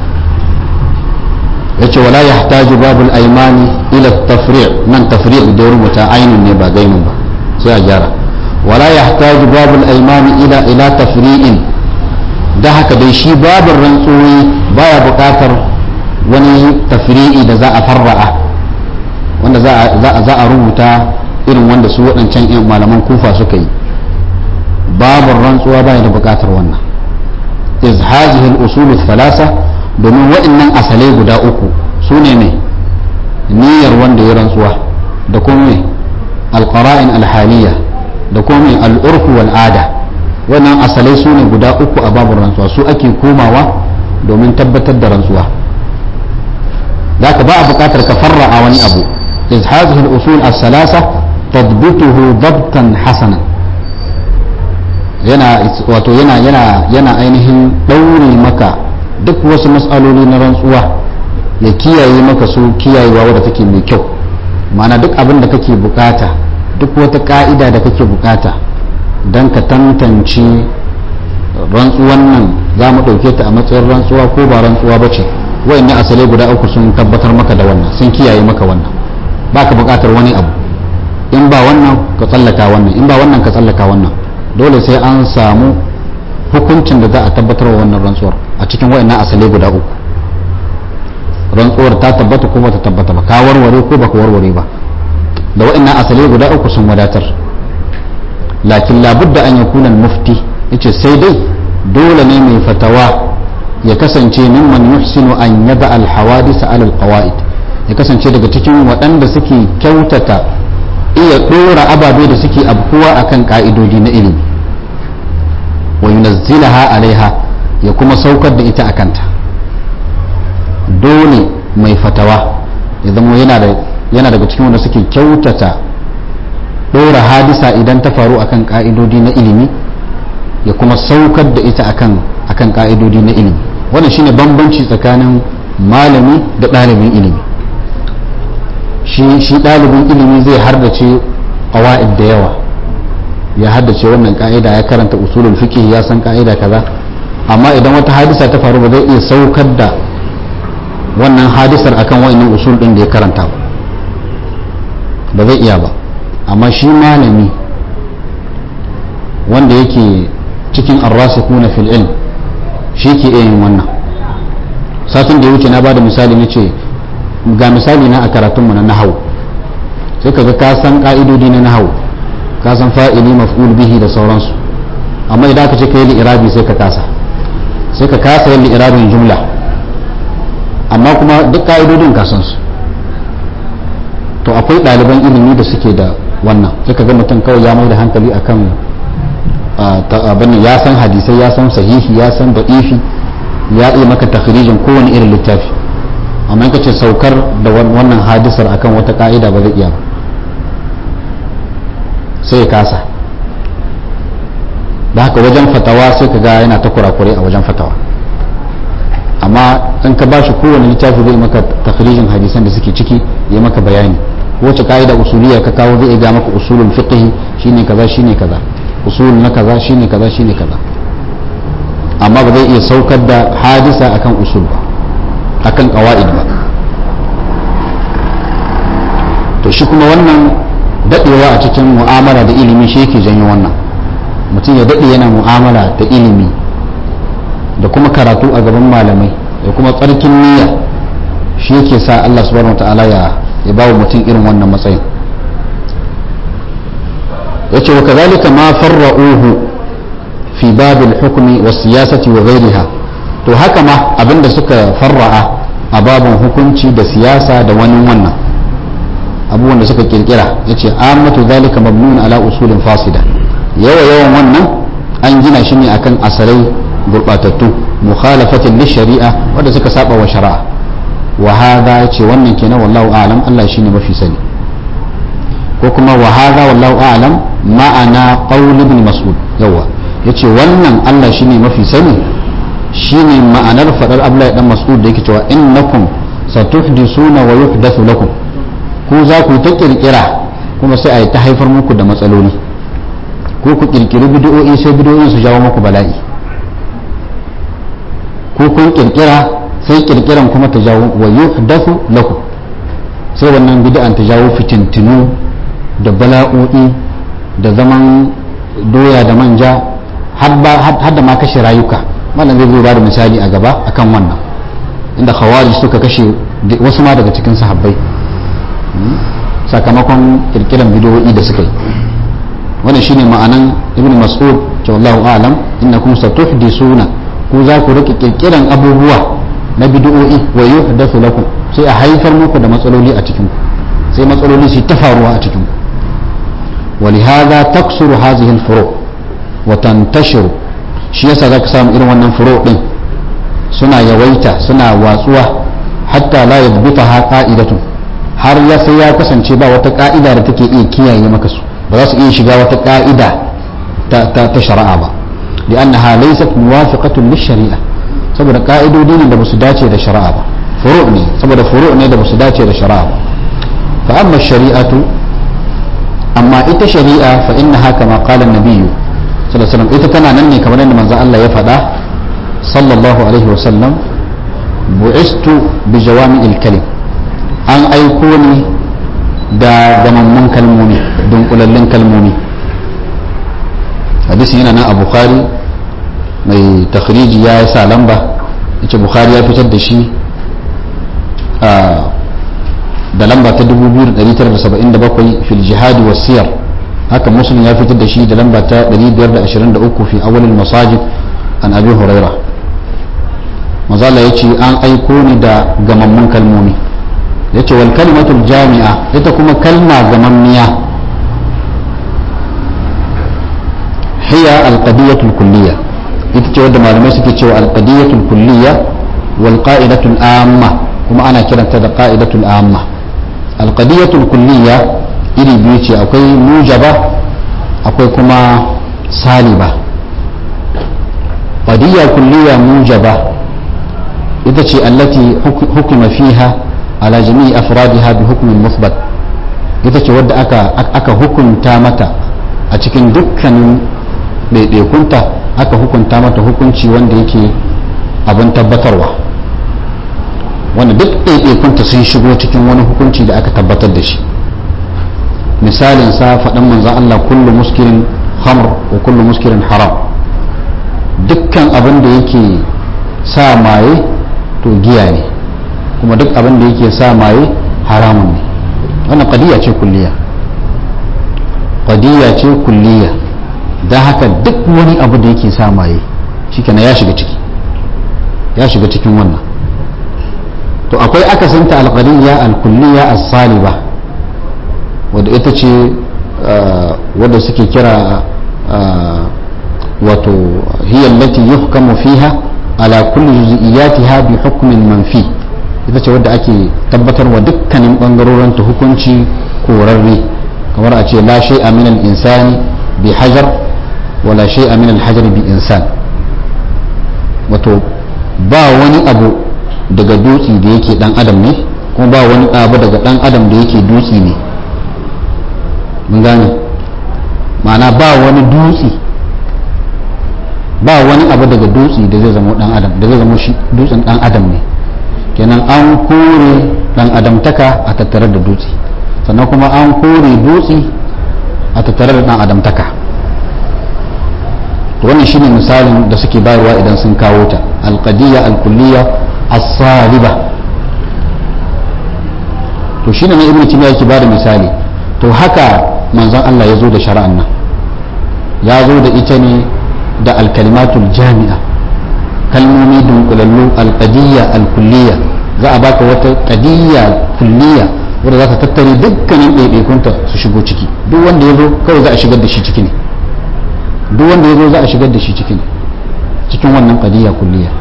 yace wala yahtaju babul aymani ila tafri' nan tafri' da rubuta ainun ne ba gainun ba sai a gyara wala yahtaju babul aymani ila ila tafri'in da haka dai shi babin rantsuwi baya buƙatar wani tafri'i da za a farra'a wanda za a rubuta irin wanda su waɗancan yan malaman kufa suka yi babin rantsuwa baya da buƙatar wannan iz hazihi al-usul thalasa domin waɗannan asalai guda uku su ne mai niyyar wanda ya rantsuwa da kuma mai alƙara'in alhaliya da kuma mai al'urfu wal'ada wannan asalai su ne guda uku a babin rantsuwa su ake komawa domin tabbatar da rantsuwa za ka ba a buƙatar ka farra'a wani abu iz hazihi al-usul as-salasa tadbituhu dabtan hasanan yana wato yana yana yana ainihin ɗaure maka duk wasu matsaloli na rantsuwa ya kiyaye maka su kiyayewa wadda take mai kyau ma'ana duk abin da kake bukata duk wata ka'ida da kake bukata don ka tantance rantsuwan nan za mu ɗauke ta a matsayin rantsuwa ko ba rantsuwa ba ce wayannan asalai guda uku sun tabbatar maka da wannan sun kiyaye maka wannan ba ka bukatar wani abu in ba wannan ka tsallaka wannan in ba wannan ka tsallaka wannan dole sai an samu hukuncin da za a tabbatar wa wannan rantsuwar a cikin wayannan asalai guda uku rantsuwar ta tabbata ko ba ta tabbata ba ka warware ko baka warware ba da wayannan asalai guda uku sun wadatar lakin labudda an yakuna mufti yace sai dai dole ne mai fatawa ya kasance mimman yuhsinu an yaba alhawadisa alal qawaid ya kasance daga cikin waɗanda suke kyautata iya ɗora ababe da suke abkuwa akan ka'idodi na ilimi wa yunazzilaha alaiha ya kuma saukar da ita akanta dole mai fatawa ya zama yana daga cikin wanda suke kyautata ɗora hadisa idan ta faru akan ka'idodi na ilimi ya kuma saukar da ita akan akan ka'idodi na ilimi wannan shine bambanci tsakanin malami da ɗalibin ilimi shi shi ɗalibin ilimi zai hardace qawaid da yawa ya haddace wannan ka'ida ya karanta usulul fiqh ya san ka'ida kaza amma idan wata hadisa ta faru ba zai iya saukar da wannan hadisar akan wa'annan usul din da ya karanta ba ba zai iya ba amma shi malami wanda yake cikin arrasikuna fil ilm shi ke iya yin wannan satin da ya wuce na bada misali na ce ga misali na a karatunmu na nahawu sai ka ga ka san ka'idodi na nahawu ka san fa'ili maf'ul bihi da sauransu amma idan aka ce ka yi li'irabi sai ka kasa sai ka kasa yin li'irabin jumla amma kuma duk ka'idodin ka san su to akwai ɗaliban ilimi da suke da wannan sai ka ga mutum kawai ya mai da hankali akan abin ya san hadisai ya san sahihi ya san da'ifi ya iya maka takhrijin kowane irin littafi amma in ce saukar da wannan hadisar akan wata ka'ida ba zai iya ba sai ya kasa da haka wajen fatawa sai ka ga yana ta kurakure a wajen fatawa amma in ka bashi kowane littafi zai maka takhrijin hadisan da suke ciki ya maka bayani wace ka'ida usuliya ka kawo zai ga maka usulul fiqh shine kaza shine kaza usul na kaza shine kaza shine kaza amma ba zai iya saukar da hadisa akan usul ba akan qawaid ba to shi kuma wannan dadewa a cikin mu'amala da ilimi shi yake janyo wannan mutum ya dade yana mu'amala da ilimi da kuma karatu a gaban malamai da kuma tsarkin niyya shi yake sa Allah subhanahu wataala ya ya bawa mutum irin wannan matsayin yace wa kazalika ma farra'uhu fi babil hukmi was siyasati wa ghayriha to haka ma abinda suka farra'a a babin hukunci da siyasa da wani wannan abubuwan da suka kirkira yace amatu zalika mabnun ala usulin fasida yawa yawan wannan an gina shi ne akan asalai gurbatattu mukhalafatin li shari'a wanda suka saba wa shari'a wa hadha yace wannan kenan wallahu a'lam Allah shine mafi sani ko kuma wa hadha wallahu a'lam ma'ana qaul ibn mas'ud yawa yace wannan Allah shine mafi sani shine ma'anar fadar Abdullahi dan Mas'ud da yake cewa innakum satuhdisuna wa yuhdathu lakum ku za ku ta kirkira kuma sai a yi ta haifar muku da matsaloli ko ku kirkiri bid'o'i sai bid'o'in su jawo muku bala'i ko kun kirkira sai kirkiran kuma ta jawo wa yuhdathu lakum sai wannan bid'an ta jawo fitintinu da bala'o'i da zaman doya da manja har da ma kashe rayuka wannan zai zo ba da misali a gaba akan wannan inda khawarij suka kashe wasu ma daga cikin sahabbai sakamakon kirkiran bidiyoyi da suka yi wannan shine ma'anan ibn mas'ud ce wallahu a'lam innakum satuhdisuna ku za ku rike kirkiran abubuwa na bidiyoyi wa yuhdathu lakum sai a haifar muku da matsaloli a cikin ku sai matsaloli su ta faruwa a cikin ku ولهذا تكسر هذه الفروع وتنتشر shi yasa zaka samu irin wannan furo din suna yawaita suna watsuwa hatta la yadbutaha qa'idatun har ya sai ya kasance ba wata ka'ida da take iya kiyaye maka su ba za su iya shiga wata ka'ida ta ta, ta shari'a ba li'annaha laysat muwafiqatun lish-shari'a saboda ka'idodi ne da basu dace da shari'a ba furu ne saboda furu ne da basu dace da shari'a ba fa amma shari'atu amma ita shari'a fa innaha kama qala an-nabiyyu sallallahu alaihi wasallam ita tana nan ne kamar yadda manzo Allah ya faɗa sallallahu alaihi wasallam bu'istu bi jawami'il kalim an aiko ni da gamammun kalmomi dunkulallin kalmomi hadisin yana nan a bukhari mai takhriji ya sa lamba yace bukhari ya fitar da shi da lamba ta 2977 fil jihadi was siyar haka muslim ya fitar da shi da lamba ta 523 fi awalin masajid an abi huraira manzala ya ce an aiko ni da gamammun kalmomi ya ce wal kalimatul jami'a ita kuma kalma gamammiya hiya alqadiyatul kulliyya ita ce wadda malamai suke cewa alqadiyatul kulliyya wal qa'idatul amma kuma ana kiranta da qa'idatul amma alqadiyatul kulliyya iri biyu ce akwai mujaba akwai kuma saliba qadiyya kulliyya mujaba ita ce allati hukuma fiha ala jami'i afradiha bi hukmin musbat ita ce wadda aka aka hukunta mata a cikin dukkanin ɗaiɗaikunta aka hukunta mata hukunci wanda yake abin tabbatarwa wanda duk ɗaiɗaikunta sun shigo cikin wani hukunci da aka tabbatar da shi misalin sa faɗin manzan Allah kullu muskirin hamr wa kullu muskirin haram dukkan abin da yake sa maye to giya ne kuma duk abin da yake sa maye haramun ne wannan qadiya ce kulliya qadiya ce kulliya don haka duk wani abu da yake sa maye shikenan ya shiga ciki ya shiga cikin wannan to akwai akasinta alqadiyya alkulliya as-saliba wadda ita ce wadda suke kira wato hiya allati yuhkamu fiha ala kulli juz'iyatiha bi hukmin manfi ita ce wadda ake tabbatarwa dukkanin bangarorin ta hukunci korarre kamar a ce la shay'a min al-insani bi hajar wala shay'a min al-hajar bi insan wato ba wani abu daga dutse da yake dan adam ne kuma ba wani abu daga dan adam da yake dutse ne mun gane ma'ana ba wani dutse ba wani abu daga dutse da zai zama dan adam da zai zama shi dutsen dan adam ne kenan an kore dan adamtaka a tattare da dutse sannan kuma an kore dutse a tattare da dan adamtaka to wannan shine misalin da suke bayarwa idan sun kawo ta alqadiyya alkulliyya as-saliba to shine ne ibnu timiya yake bada misali to haka manzon Allah ya zo da shari'an nan ya zo da ita ne da alkalimatul jami'a kalmomi dunkulallu alqadiyya alkulliyya za a baka wata qadiyya kulliya wadda za ta tattare dukkanin ɗaiɗaikunta su shigo ciki duk wanda ya zo kawai za a shigar da shi ciki ne duk wanda ya zo za a shigar da shi ciki ne cikin wannan qadiyya kulliya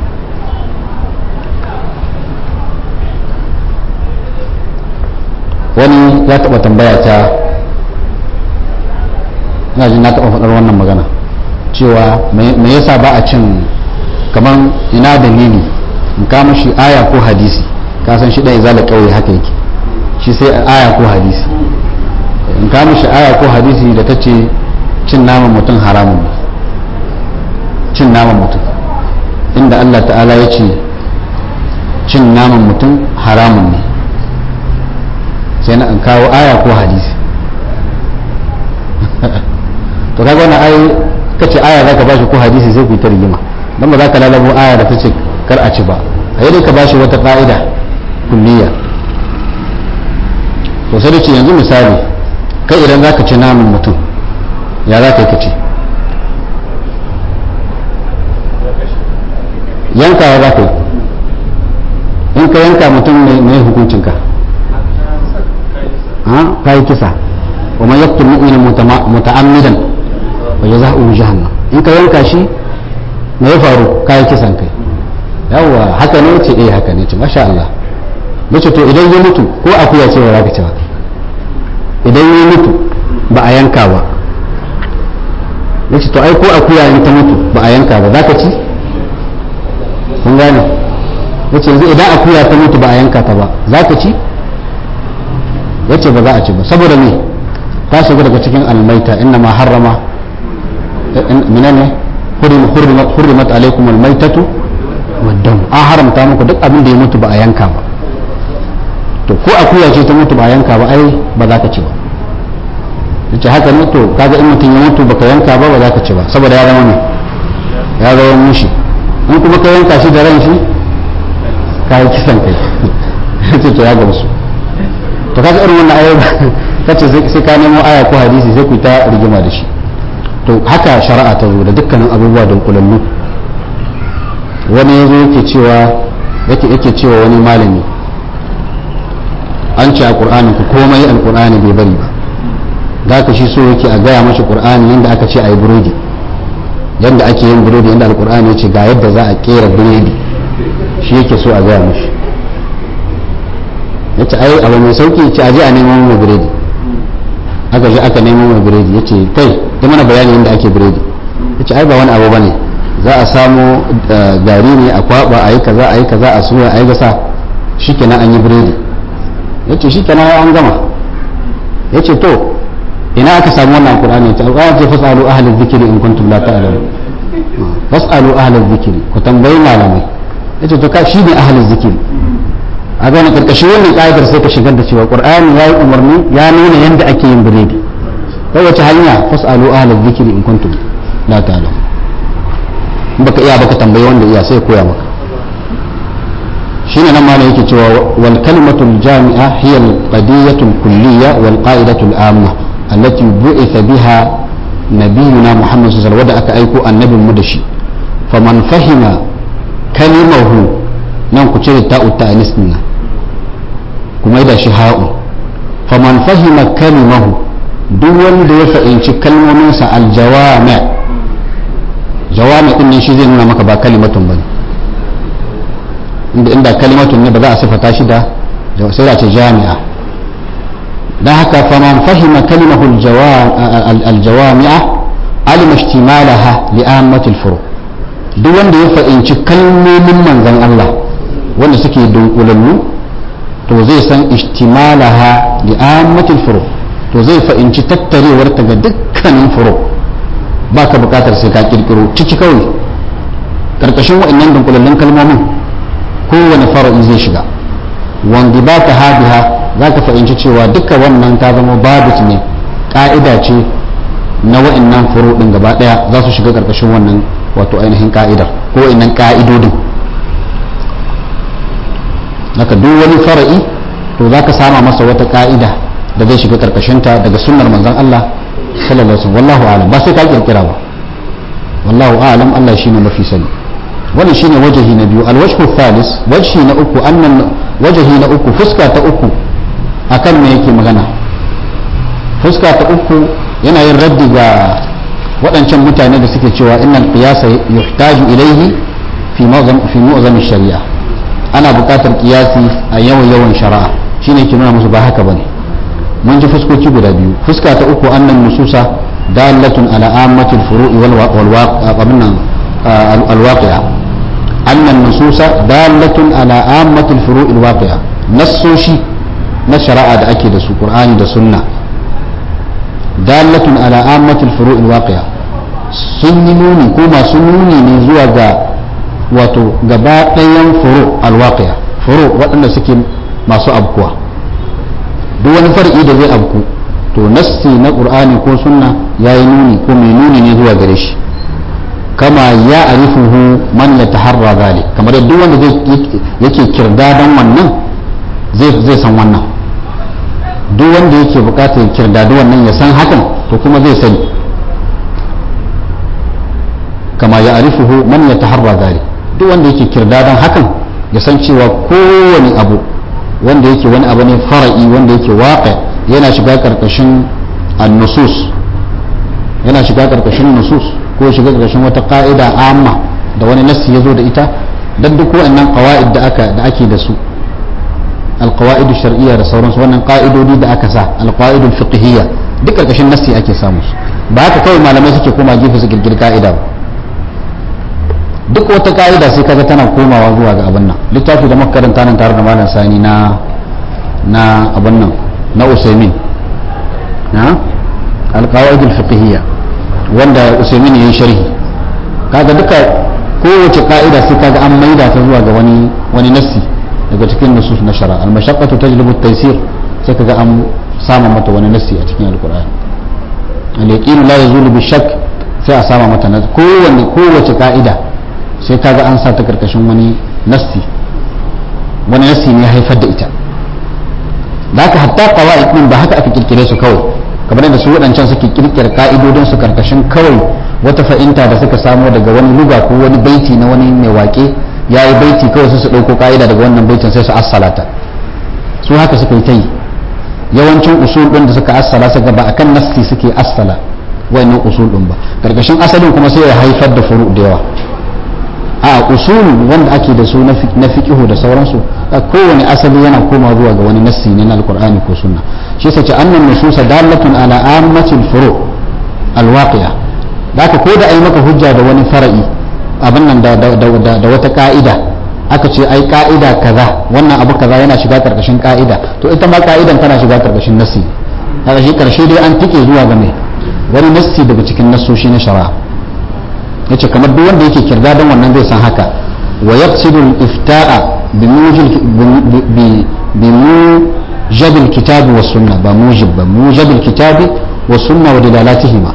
wani ya taɓa tambaya ta ina jin na taɓa faɗar wannan magana cewa me yasa ba a cin kamar ina dalili in kama shi aya ko hadisi ka san shi ɗan izala ƙauye haka yake shi sai aya ko hadisi in kama shi aya ko hadisi da ta ce cin naman mutum haramun ne cin naman mutum inda Allah ta'ala ya ce cin naman mutum haramun ne sai na in kawo aya ko hadisi to kaga wannan ai kace aya zaka bashi ko hadisi sai ku ta rigima dan ba za ka lalabo aya da tace kar a ci ba a yi ka bashi wata ka'ida kulliya to sai da ce yanzu misali kai idan zaka ci naman mutum ya za ka yi ka ci yankawa za ka yi in ka yanka mutum mai hukuncinka ka yi kisa wa man yaqtul mu'mina muta'ammidan wa jazaohu jahannam in ka yanka shi me ya faru ka yi kisan kai yawa haka ne ce eh haka ne ce masha Allah nace to idan ya mutu ko akuya ce ba za ka ci ba idan ya mutu ba a yanka ba nace to ai ko akuya in ta mutu ba a yanka ba za ka ci kun gane nace yanzu idan akuya ta mutu ba a yanka ta ba za ka ci yace ba za a ci ba saboda me ta shiga daga cikin almaita inna ma harrama minane hurrimat alaikum almaitatu waddam an haramta muku duk abin da ya mutu ba a yanka ba to ko akuya ce ta mutu ba a yanka ba ai ba za ka ci ba yace haka ne to kaga in mutum ya mutu baka yanka ba ba za ka ci ba saboda ya zama ne ya zama mushi in kuma ka yanka shi da ran shi ka yi kisan kai yace to ya gamsu to kaga irin wannan ayoyi kace sai ka nemo aya ko hadisi sai ku ta rigima da shi to haka shari'a ta zo da dukkanin abubuwa don kulallu wani ya zo yake cewa yake cewa wani malami an ce a ƙur'anin ku komai alƙur'ani bai bari ba da ka shi so yake a gaya mashi ƙur'ani yadda aka ce a yi burodi yadda ake yin burodi yadda alƙur'ani ya ce ga yadda za a ƙera burodi shi yake so a gaya mashi ya ce ai abu mai sauki ce a je a neman mai burodi aka je aka neman mai burodi ya ce kai da mana bayani yadda ake burodi ya ce ai ba wani abu ba ne za a samu gari ne a kwaba a yi kaza a yi kaza a suya a yi gasa shi kenan an yi burodi ya ce shi kenan an gama ya ce to ina aka samu wannan qur'ani ya ce alƙawar ce fasalu ahlal zikiri in kuntum la ta'lamun fasalu ahlal zikiri ku tambayi malamai ya ce to ka shi ne ahlal zikiri a gane karkashin wannan ƙa'idar sai ka shigar da cewa qur'ani ya yi umarni ya nuna yadda ake yin biredi ta wace hanya fasalu ahlal zikiri in kuntum la ta'lamun baka iya baka tambayi wanda iya sai koya maka shine nan malam yake cewa wal kalimatul jami'a hiya al qadiyatul kulliyya wal qa'idatul amma allati bu'itha biha nabiyuna muhammad sallallahu alaihi wasallam aka aiko annabin mu da shi faman fahima kalimahu nan ku cire ta'u ta'anis din kuma da shi ha'u faman fahima kalimahu duk wanda ya fahimci kalmominsa aljawami' jawami din nan shi zai nuna maka ba kalimatun bane inda inda kalimatun ne ba za a sifata shi da sai da ce jami'a dan haka faman fahima kalimahu aljawami'a alima ihtimalaha li ammatil furu duk wanda ya fahimci kalmomin manzon Allah wanda suke dunkulannu to zai san ihtimalaha li ammatil furu to zai fahimci tattarewar ta ga dukkanin furu ba ka bukatar sai ka kirkiro ciki kawai karkashin wa'annan dunkulallun kalmomin kowane fara'i zai shiga wanda ba ta habiha za ka fahimci cewa duka wannan ta zama babit ne ka'ida ce na wa'annan furu din gaba daya za su shiga karkashin wannan wato ainihin ka'idar ko wa'annan ka'idodin naka duk wani fara'i to za ka sama masa wata ka'ida da zai shiga karkashinta daga sunnar manzon Allah sallallahu alaihi wallahu alam ba sai ka kirkira ba wallahu alam Allah shine mafi sani wannan shine wajahi na biyu alwajhu thalis wajhi na uku annan wajahi na uku fuska ta uku akan me yake magana fuska ta uku yana yin raddi ga waɗancan mutane da suke cewa innal qiyasa yuhtaju ilayhi fi mu'zam fi mu'zam shari'a ana buƙatar qiyasi a yawan yawan shari'a shine ke nuna musu ba haka bane mun ji fuskoki guda biyu fuska ta uku annan nususa dalatun ala ammatil furu'i wal waqi'a annan nususa dalatun ala ammatil furu'i wal waqi'a nassoshi na shari'a da ake da su qur'ani da sunna dalatun ala ammatil furu'i wal waqi'a sun yi nuni ko masu nuni ne zuwa ga wato gaba ɗayan furu al waqi'a furu waɗanda suke masu abkuwa duk wani far'i da zai abku to nassi na qur'ani ko sunna yayi nuni ko mai nuni ne zuwa gare shi kama ya arifuhu man ya taharra zalik kamar duk wanda yake kirdadan wannan zai zai san wannan duk wanda yake bukatar kirdadu wannan ya san hakan to kuma zai sani kama ya arifuhu man ya taharra zalik duk wanda yake kirdadan hakan ya san cewa kowane abu wanda yake wani abu ne fara'i wanda yake waƙa yana shiga ƙarƙashin annusus yana shiga ƙarƙashin nusus ko shiga ƙarƙashin wata ƙa'ida amma da wani nassi ya zo da ita don duk waɗannan ƙawa'id da aka da ake da su alƙawa'idu shar'iyya da sauransu wannan ƙa'idodi da aka sa alƙawa'idul fiqhiyya duk ƙarƙashin nassi ake samu su ba haka kawai malamai suke koma gefe su kirkiri ka'ida ba duk wata ka'ida sai kaga tana komawa zuwa ga abin nan littafi da makaranta nan tare da malam sani na na abin nan na usaimin na alqawaid alfiqhiyya wanda usaimin yayin sharhi kaga duka kowace ka'ida sai kaga an maida ta zuwa ga wani wani nassi daga cikin nusus na shari'a al-mashaqqatu tajlibu at-taysir sai kaga an sama mata wani nassi a cikin alqur'ani al-yaqin la yazulu bi shakk sai a sama mata kowanne kowace ka'ida sai kaga an sa ta karkashin wani nassi wani nassi ne ya haifar da ita da haka hatta qawaid din ba haka aka kirkire su kawai kamar yadda su waɗancan suke kirkira ka'idodin su karkashin kawai wata fa'inta da suka samo daga wani luga ko wani baiti na wani mai wake ya yi baiti kawai su ɗauko ka'ida daga wannan baitin sai su assalata su haka suka yi ta yi yawancin usul ɗin da suka assala suka ba akan nasti suke assala wannan usul ɗin ba karkashin asalin kuma sai ya haifar da furu da yawa a usul wanda ake da su na fiqihu da sauransu kowane asali yana koma zuwa ga wani nassi ne na alqur'ani ko sunna shi sai ce annan nususa dalatun ala ammatil furu alwaqi'a da aka ko da ai maka hujja da wani fara'i abin nan da wata ka'ida aka ce ai ka'ida kaza wannan abu kaza yana shiga karkashin ka'ida to ita ma ka'idan tana shiga karkashin nassi kaga shi karshe dai an tike zuwa ga mai wani nassi daga cikin nassoshi na shari'a yace kamar duk wanda yake kirga don wannan zai san haka wa yaqsidu al-ifta'a bi mujib al-kitab wa sunna ba mujib ba mujib al-kitab wa sunna wa dilalatihima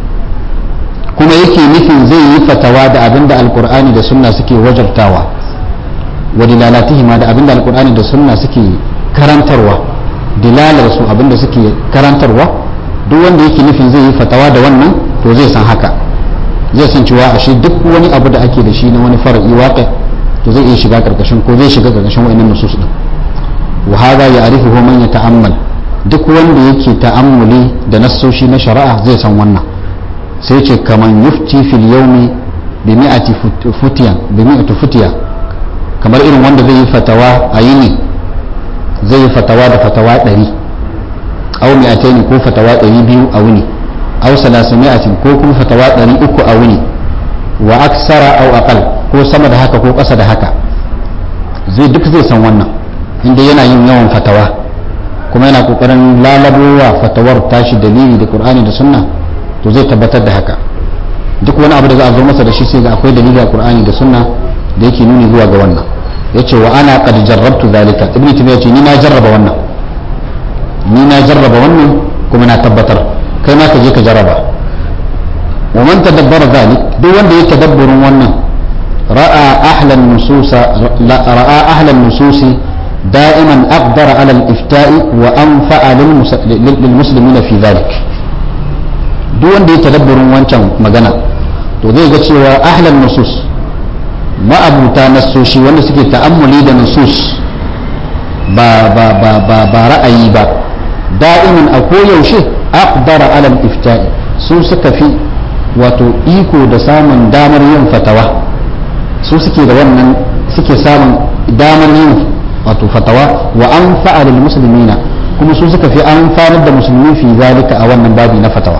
kuma yake nufin zai yi fatawa da abinda alqur'ani da sunna suke wajabtawa wa dilalatihima da abinda alqur'ani da sunna suke karantarwa dilalar su abinda suke karantarwa duk wanda yake nufin zai yi fatawa da wannan to zai san haka zai san cewa ashe duk wani abu da ake da shi na wani far'i waƙi to zai iya shiga karkashin ko zai shiga karkashin wa'annan nusus din wa hada ya'rifuhu man yata'ammal duk wanda yake ta'ammuli da nassoshi na shari'a zai san wannan sai ce kaman yufti fil yawmi bi mi'ati futiyan bi mi'ati futiya kamar irin wanda zai yi fatawa a yini zai yi fatawa da fatawa 100 aw mi'ataini ko fatawa 200 a wuni aw salasimi'atin ko kuma fatawa ɗari uku a wuni wa aksara aw aqal ko sama da haka ko ƙasa da haka zai duk zai san wannan inda yana yin yawan fatawa kuma yana kokarin lalabowa fatawar tashi dalili da qur'ani da sunna to zai tabbatar da haka duk wani abu da za a zo masa da shi sai ga akwai dalili a qur'ani da sunna da yake nuni zuwa ga wannan yace wa ana qad jarrabtu zalika ibnu taymiya ce ni na jarraba wannan ni na jarraba wannan kuma na tabbatar kai ma ka je ka jaraba wa man tadabbara zalik duk wanda ya tadabburin wannan ra'a ahlan nususa ra'a ahlan nususi da'iman aqdara ala al-ifta'i wa anfa'a lil muslimina fi zalik duk wanda ya tadabburin wancan magana to zai ga cewa ahlan nusus ma'abuta nasoshi wanda suke ta'ammuli da nusus ba ba ba ba ra'ayi ba da'iman a koyaushe aqdara alal ifta'i su suka fi wato iko da samun damar yin fatawa su suke da wannan suke samun damar yin wato fatawa wa an fa'alil muslimina kuma su suka fi amfanar da musulmi fi zalika a wannan babi na fatawa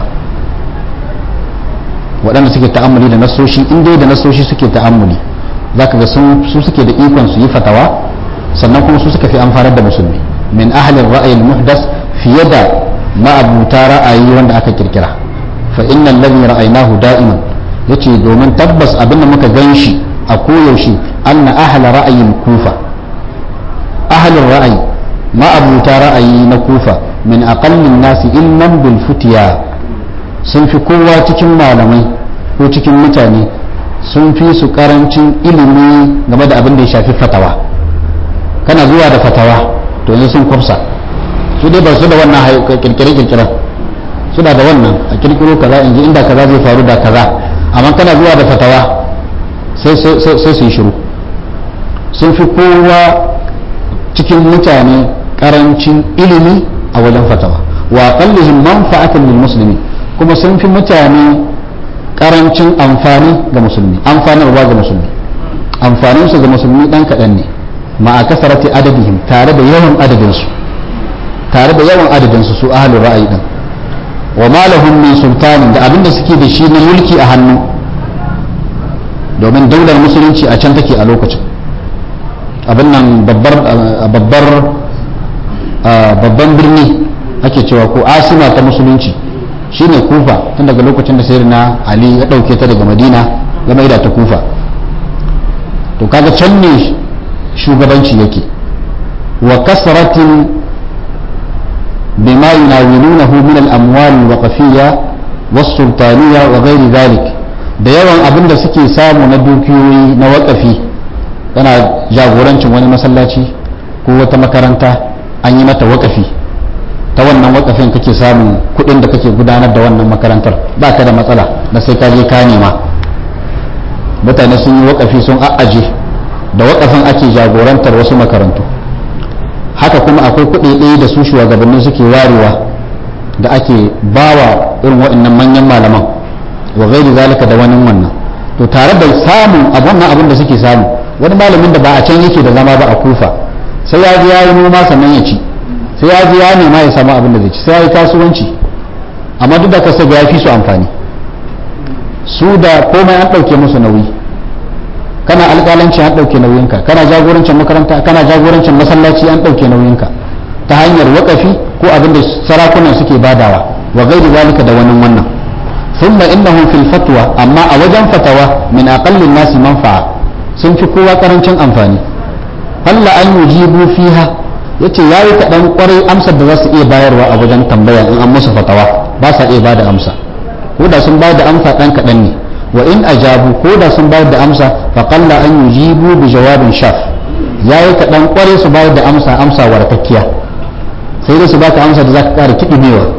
waɗanda suke ta'ammuli da nasoshi in dai da nasoshi suke ta'ammuli zaka ga su suke da ikon su yi fatawa sannan kuma su suka fi amfanar da musulmi min ahlin ra'ayin muhdas fiye da ma'abuta ra'ayi wanda aka kirkira fa innal ladhi ra'aynahu da'iman yace domin tabbas abin da muka ganshi a koyaushe anna ahla ra'ayin kufa ahlin ra'ayi ma'abuta ra'ayi na kufa min aqallin nasi ilman bil futiya sun fi kowa cikin malamai ko cikin mutane sun fi su karancin ilimi game da abin da ya shafi fatawa kana zuwa da fatawa to yanzu sun kwafsa su dai ba su da wannan kirkire-kirkiren suna da wannan a kirkiro kaza in ji inda kaza zai faru da kaza amma kana zuwa da fatawa sai su yi shiru sun fi kowa cikin mutane karancin ilimi a wajen fatawa wa qallihim manfa'atan lil muslimi kuma sun fi mutane karancin amfani ga musulmi amfanarwa ga musulmi amfanin su ga musulmi dan kaɗan ne ma a kasarati adadihim tare da yawan adadinsu tare da yawan adadinsu su ahalin ra'ayi din wa malahum min sultanin da abinda suke da shi na mulki a hannu domin daular musulunci a can take a lokacin abin nan babbar babban birni ake cewa ko asima ta musulunci shine kufa tun daga lokacin da sayyidina ali ya dauke ta daga madina ya maida ta kufa to kaga can ne shugabanci yake wa kasratin bima yunawilunahu min al-amwal al-waqfiyya was-sultaniyya wa ghairi dhalik da yawan abin da suke samu na dukiyoyi na waƙafi yana jagorancin wani masallaci ko wata makaranta an yi mata waƙafi ta wannan wakafin kake samun kuɗin da kake gudanar da wannan makarantar ba ka da matsala da sai ka je ka nema mutane sun yi wakafi sun a'aje da wakafin ake jagorantar wasu makarantu haka kuma akwai kuɗi ɗaya da su shugabanni suke warewa da ake bawa irin waɗannan manyan malaman wa gairi zalika da wani wannan to tare da samun a wannan abin da suke samu wani malamin da ba a can yake da zama ba a kufa sai ya ji ya yi noma sannan ya ci sai ya ji ya nema ya samu abin da zai ci sai ya yi kasuwanci amma duk da ka sai ya fi su amfani su da komai an ɗauke musu nauyi kana alƙalanci an ɗauke nauyinka kana jagorancin makaranta kana jagorancin masallaci an ɗauke nauyinka ta hanyar waƙafi ko abin da sarakunan suke badawa wa gairi zalika da wani wannan ثم إنهم في الفتوى أما أوجن فتوى من أقل الناس منفعة sun fi kowa karancin amfani falla an yujibu fiha yace yayi kaɗan kwarai amsar da za su iya bayarwa a wajen tambaya in an musu fatawa ba sa iya bada amsa ko da sun bayar da amsa ɗan kaɗan ne wa in ajabu ko da sun bayar da amsa fa qalla an yujibu bi jawabin shaf yayi kaɗan kwarai su bayar da amsa amsa warkakkiya sai dai su baka amsa da zaka ƙara kiɗimewa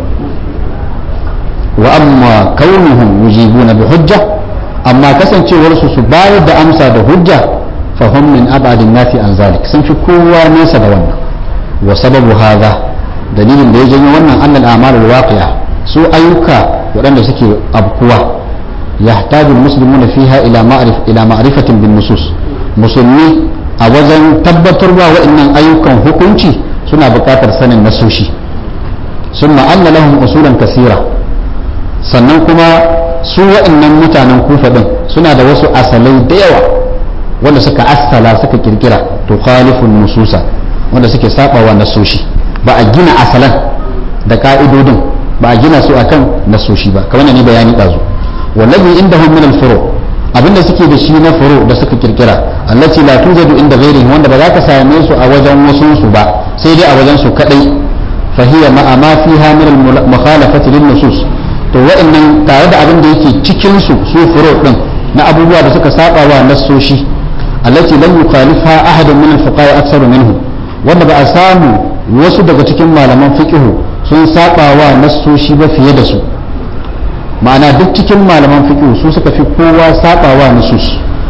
wa amma kaunuhum yujibuna bi hujja amma kasancewar su su bayar da amsa da hujja fa hum min abadin nafi an zalik sun fi kowa nesa da wannan wa sababu hadha dalilin da ya janyo wannan annal a'malul waqi'a su ayyuka waɗanda suke abkuwa yahtaju almuslimuna fiha ila ma'rif ila ma'rifatin bin nusus musulmi a wajen tabbatarwa waɗannan ayyukan hukunci suna buƙatar sanin nasoshi summa anna lahum usulan kasira sannan kuma su waɗannan mutanen kufa ɗin suna da wasu asalai da yawa wanda suka asala suka kirkira to khalifun nususa wanda suke sabawa nasoshi ba a gina asalan da ka'idodin ba a gina su akan nasoshi ba kamar ne bayani ɗazu wallazi indahum min al-furu abinda suke da shi na furu da suka kirkira allati la tujadu inda ghairihim wanda ba za ka same su a wajen wasu su ba sai dai a wajen su kadai fa hiya ma ma fiha min al-mukhalafati lin-nusus to wa'annan tare da abin da yake cikin su su furo din na abubuwa da suka saba wa nassoshi allati lam yukhalifa ahadun min al-fuqaha aktsaru minhu wanda ba a samu wasu daga cikin malaman fiqhu sun saba wa nassoshi ba fiye da su ma'ana duk cikin malaman fiqhu su suka fi kowa saba wa nusus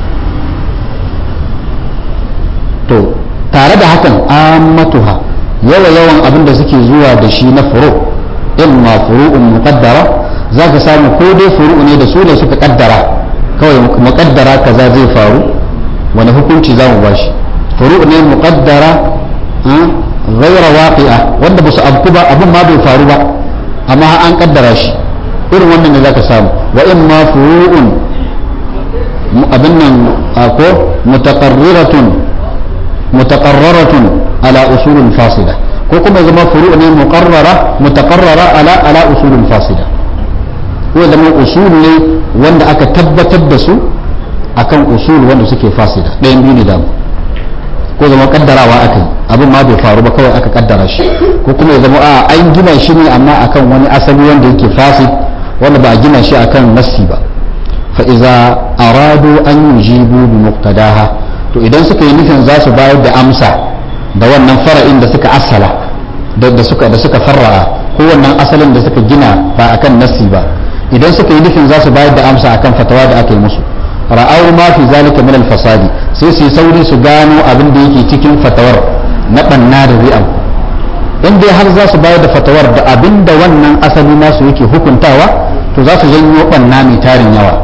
to tare da hakan ammatuha yawa yawan abin da suke zuwa da shi na furo imma furu'un muqaddara za ka samu ko dai furu'u ne da su ne suka kaddara kawai muqaddara kaza zai faru wani hukunci za mu bashi furu'u ne muqaddara ghaira waqi'a wanda ba su abku ba abin ma bai faru ba amma an kaddara shi irin wannan ne za ka samu wa imma furu'un abin nan ko mutaqarriratun mutaqarraratun ala usulin fasida ko kuma zama furu ne muqarrara mutaqarrara ala ala usulin fasida ko zama usul ne wanda aka tabbatar da su akan usul wanda suke fasida ɗayan biyu ne da ko zama kaddarawa aka yi abin ma bai faru ba kawai aka kaddara shi ko kuma ya zama a an gina shi ne amma akan wani asali wanda yake fasid wanda ba a gina shi akan nassi ba fa iza aradu an yujibu bi muqtadaha to idan suka yi nufin za su bayar da amsa da wannan fara'in da suka asala da suka da suka farra'a ko wannan asalin da suka gina ba akan nassi ba idan suka yi nufin za su bayar da amsa akan fatawa da aka yi musu ra'aw ma fi zalika min al-fasadi sai su yi sauri su gano abin da yake cikin fatawar na banna da zai in dai har za su bayar da fatawar da abin da wannan asali nasu yake hukuntawa to za su janyo banna mai tarin yawa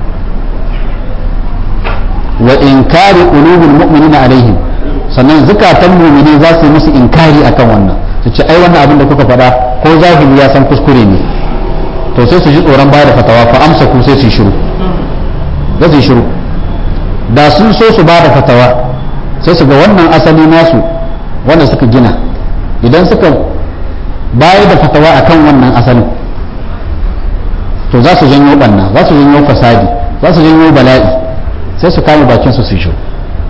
wa inkari qulubul mu'minina alaihim sannan zukatan mu'mini za su yi musu inkari akan wannan su ce ai wannan abin da kuka faɗa ko zahiri ya san kuskure ne to sai su ji tsoron bayar da fatawa fa amsa ku sai su yi shiru da su yi shiru da sun so su ba da fatawa sai su ga wannan asali nasu wanda suka gina idan suka bayar da fatawa akan wannan asalin to za su janyo banna za su janyo fasadi za su janyo bala'i sai su kame bakin su su shiru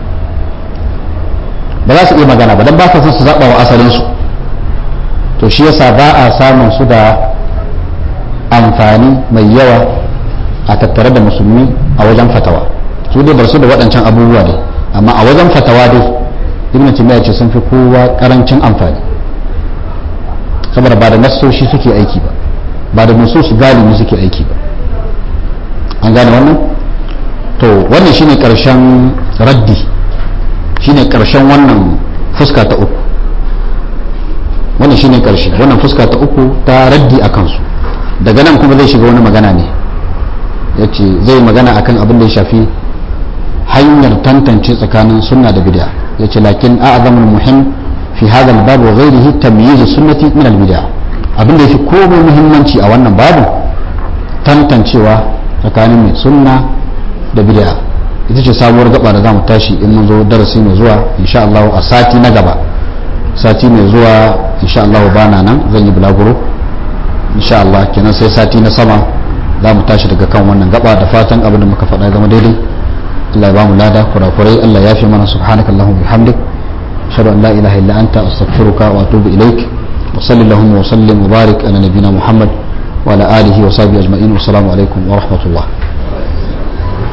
ba za su iya magana ba don ba son su zaɓa wa asalinsu to shi yasa ba a samun su da amfani mai yawa a tattare da musulmi a wajen fatawa su dai bar su da waɗancan abubuwa dai amma a wajen fatawa dai ibn timiya ce sun fi kowa karancin amfani saboda ba da nassoshi suke aiki ba ba da nusus galibi suke aiki ba an gane wannan to wannan shine karshen raddi shine karshen wannan fuska ta uku wannan shine karshe wannan fuska ta uku ta raddi a kansu daga nan kuma zai shiga wani magana ne ya ce zai magana akan abin da ya shafi hanyar tantance tsakanin sunna da bid'a ya ce lakin a'zamul muhim fi hadha al-bab wa ghayrihi tamyiz sunnati min al-bid'a abin da yafi komai muhimmanci a wannan babu tantancewa tsakanin mai sunna da bid'a ita ce sabuwar gaba da zamu tashi in mun zo darasi mai zuwa insha Allah a sati na gaba sati mai zuwa insha Allah bana nan zan yi bulaguro insha Allah kenan sai sati na sama za mu tashi daga kan wannan gaba da fatan abin da muka faɗa zama daidai Allah ya bamu lada kurakurai Allah ya fi mana subhanaka allahumma bihamdik ashhadu an la ilaha illa anta astaghfiruka wa atubu ilaik wa sallallahu wa sallim wa barik ala nabiyyina muhammad wa ala alihi wa sahbihi ajma'in wa assalamu alaikum wa rahmatullah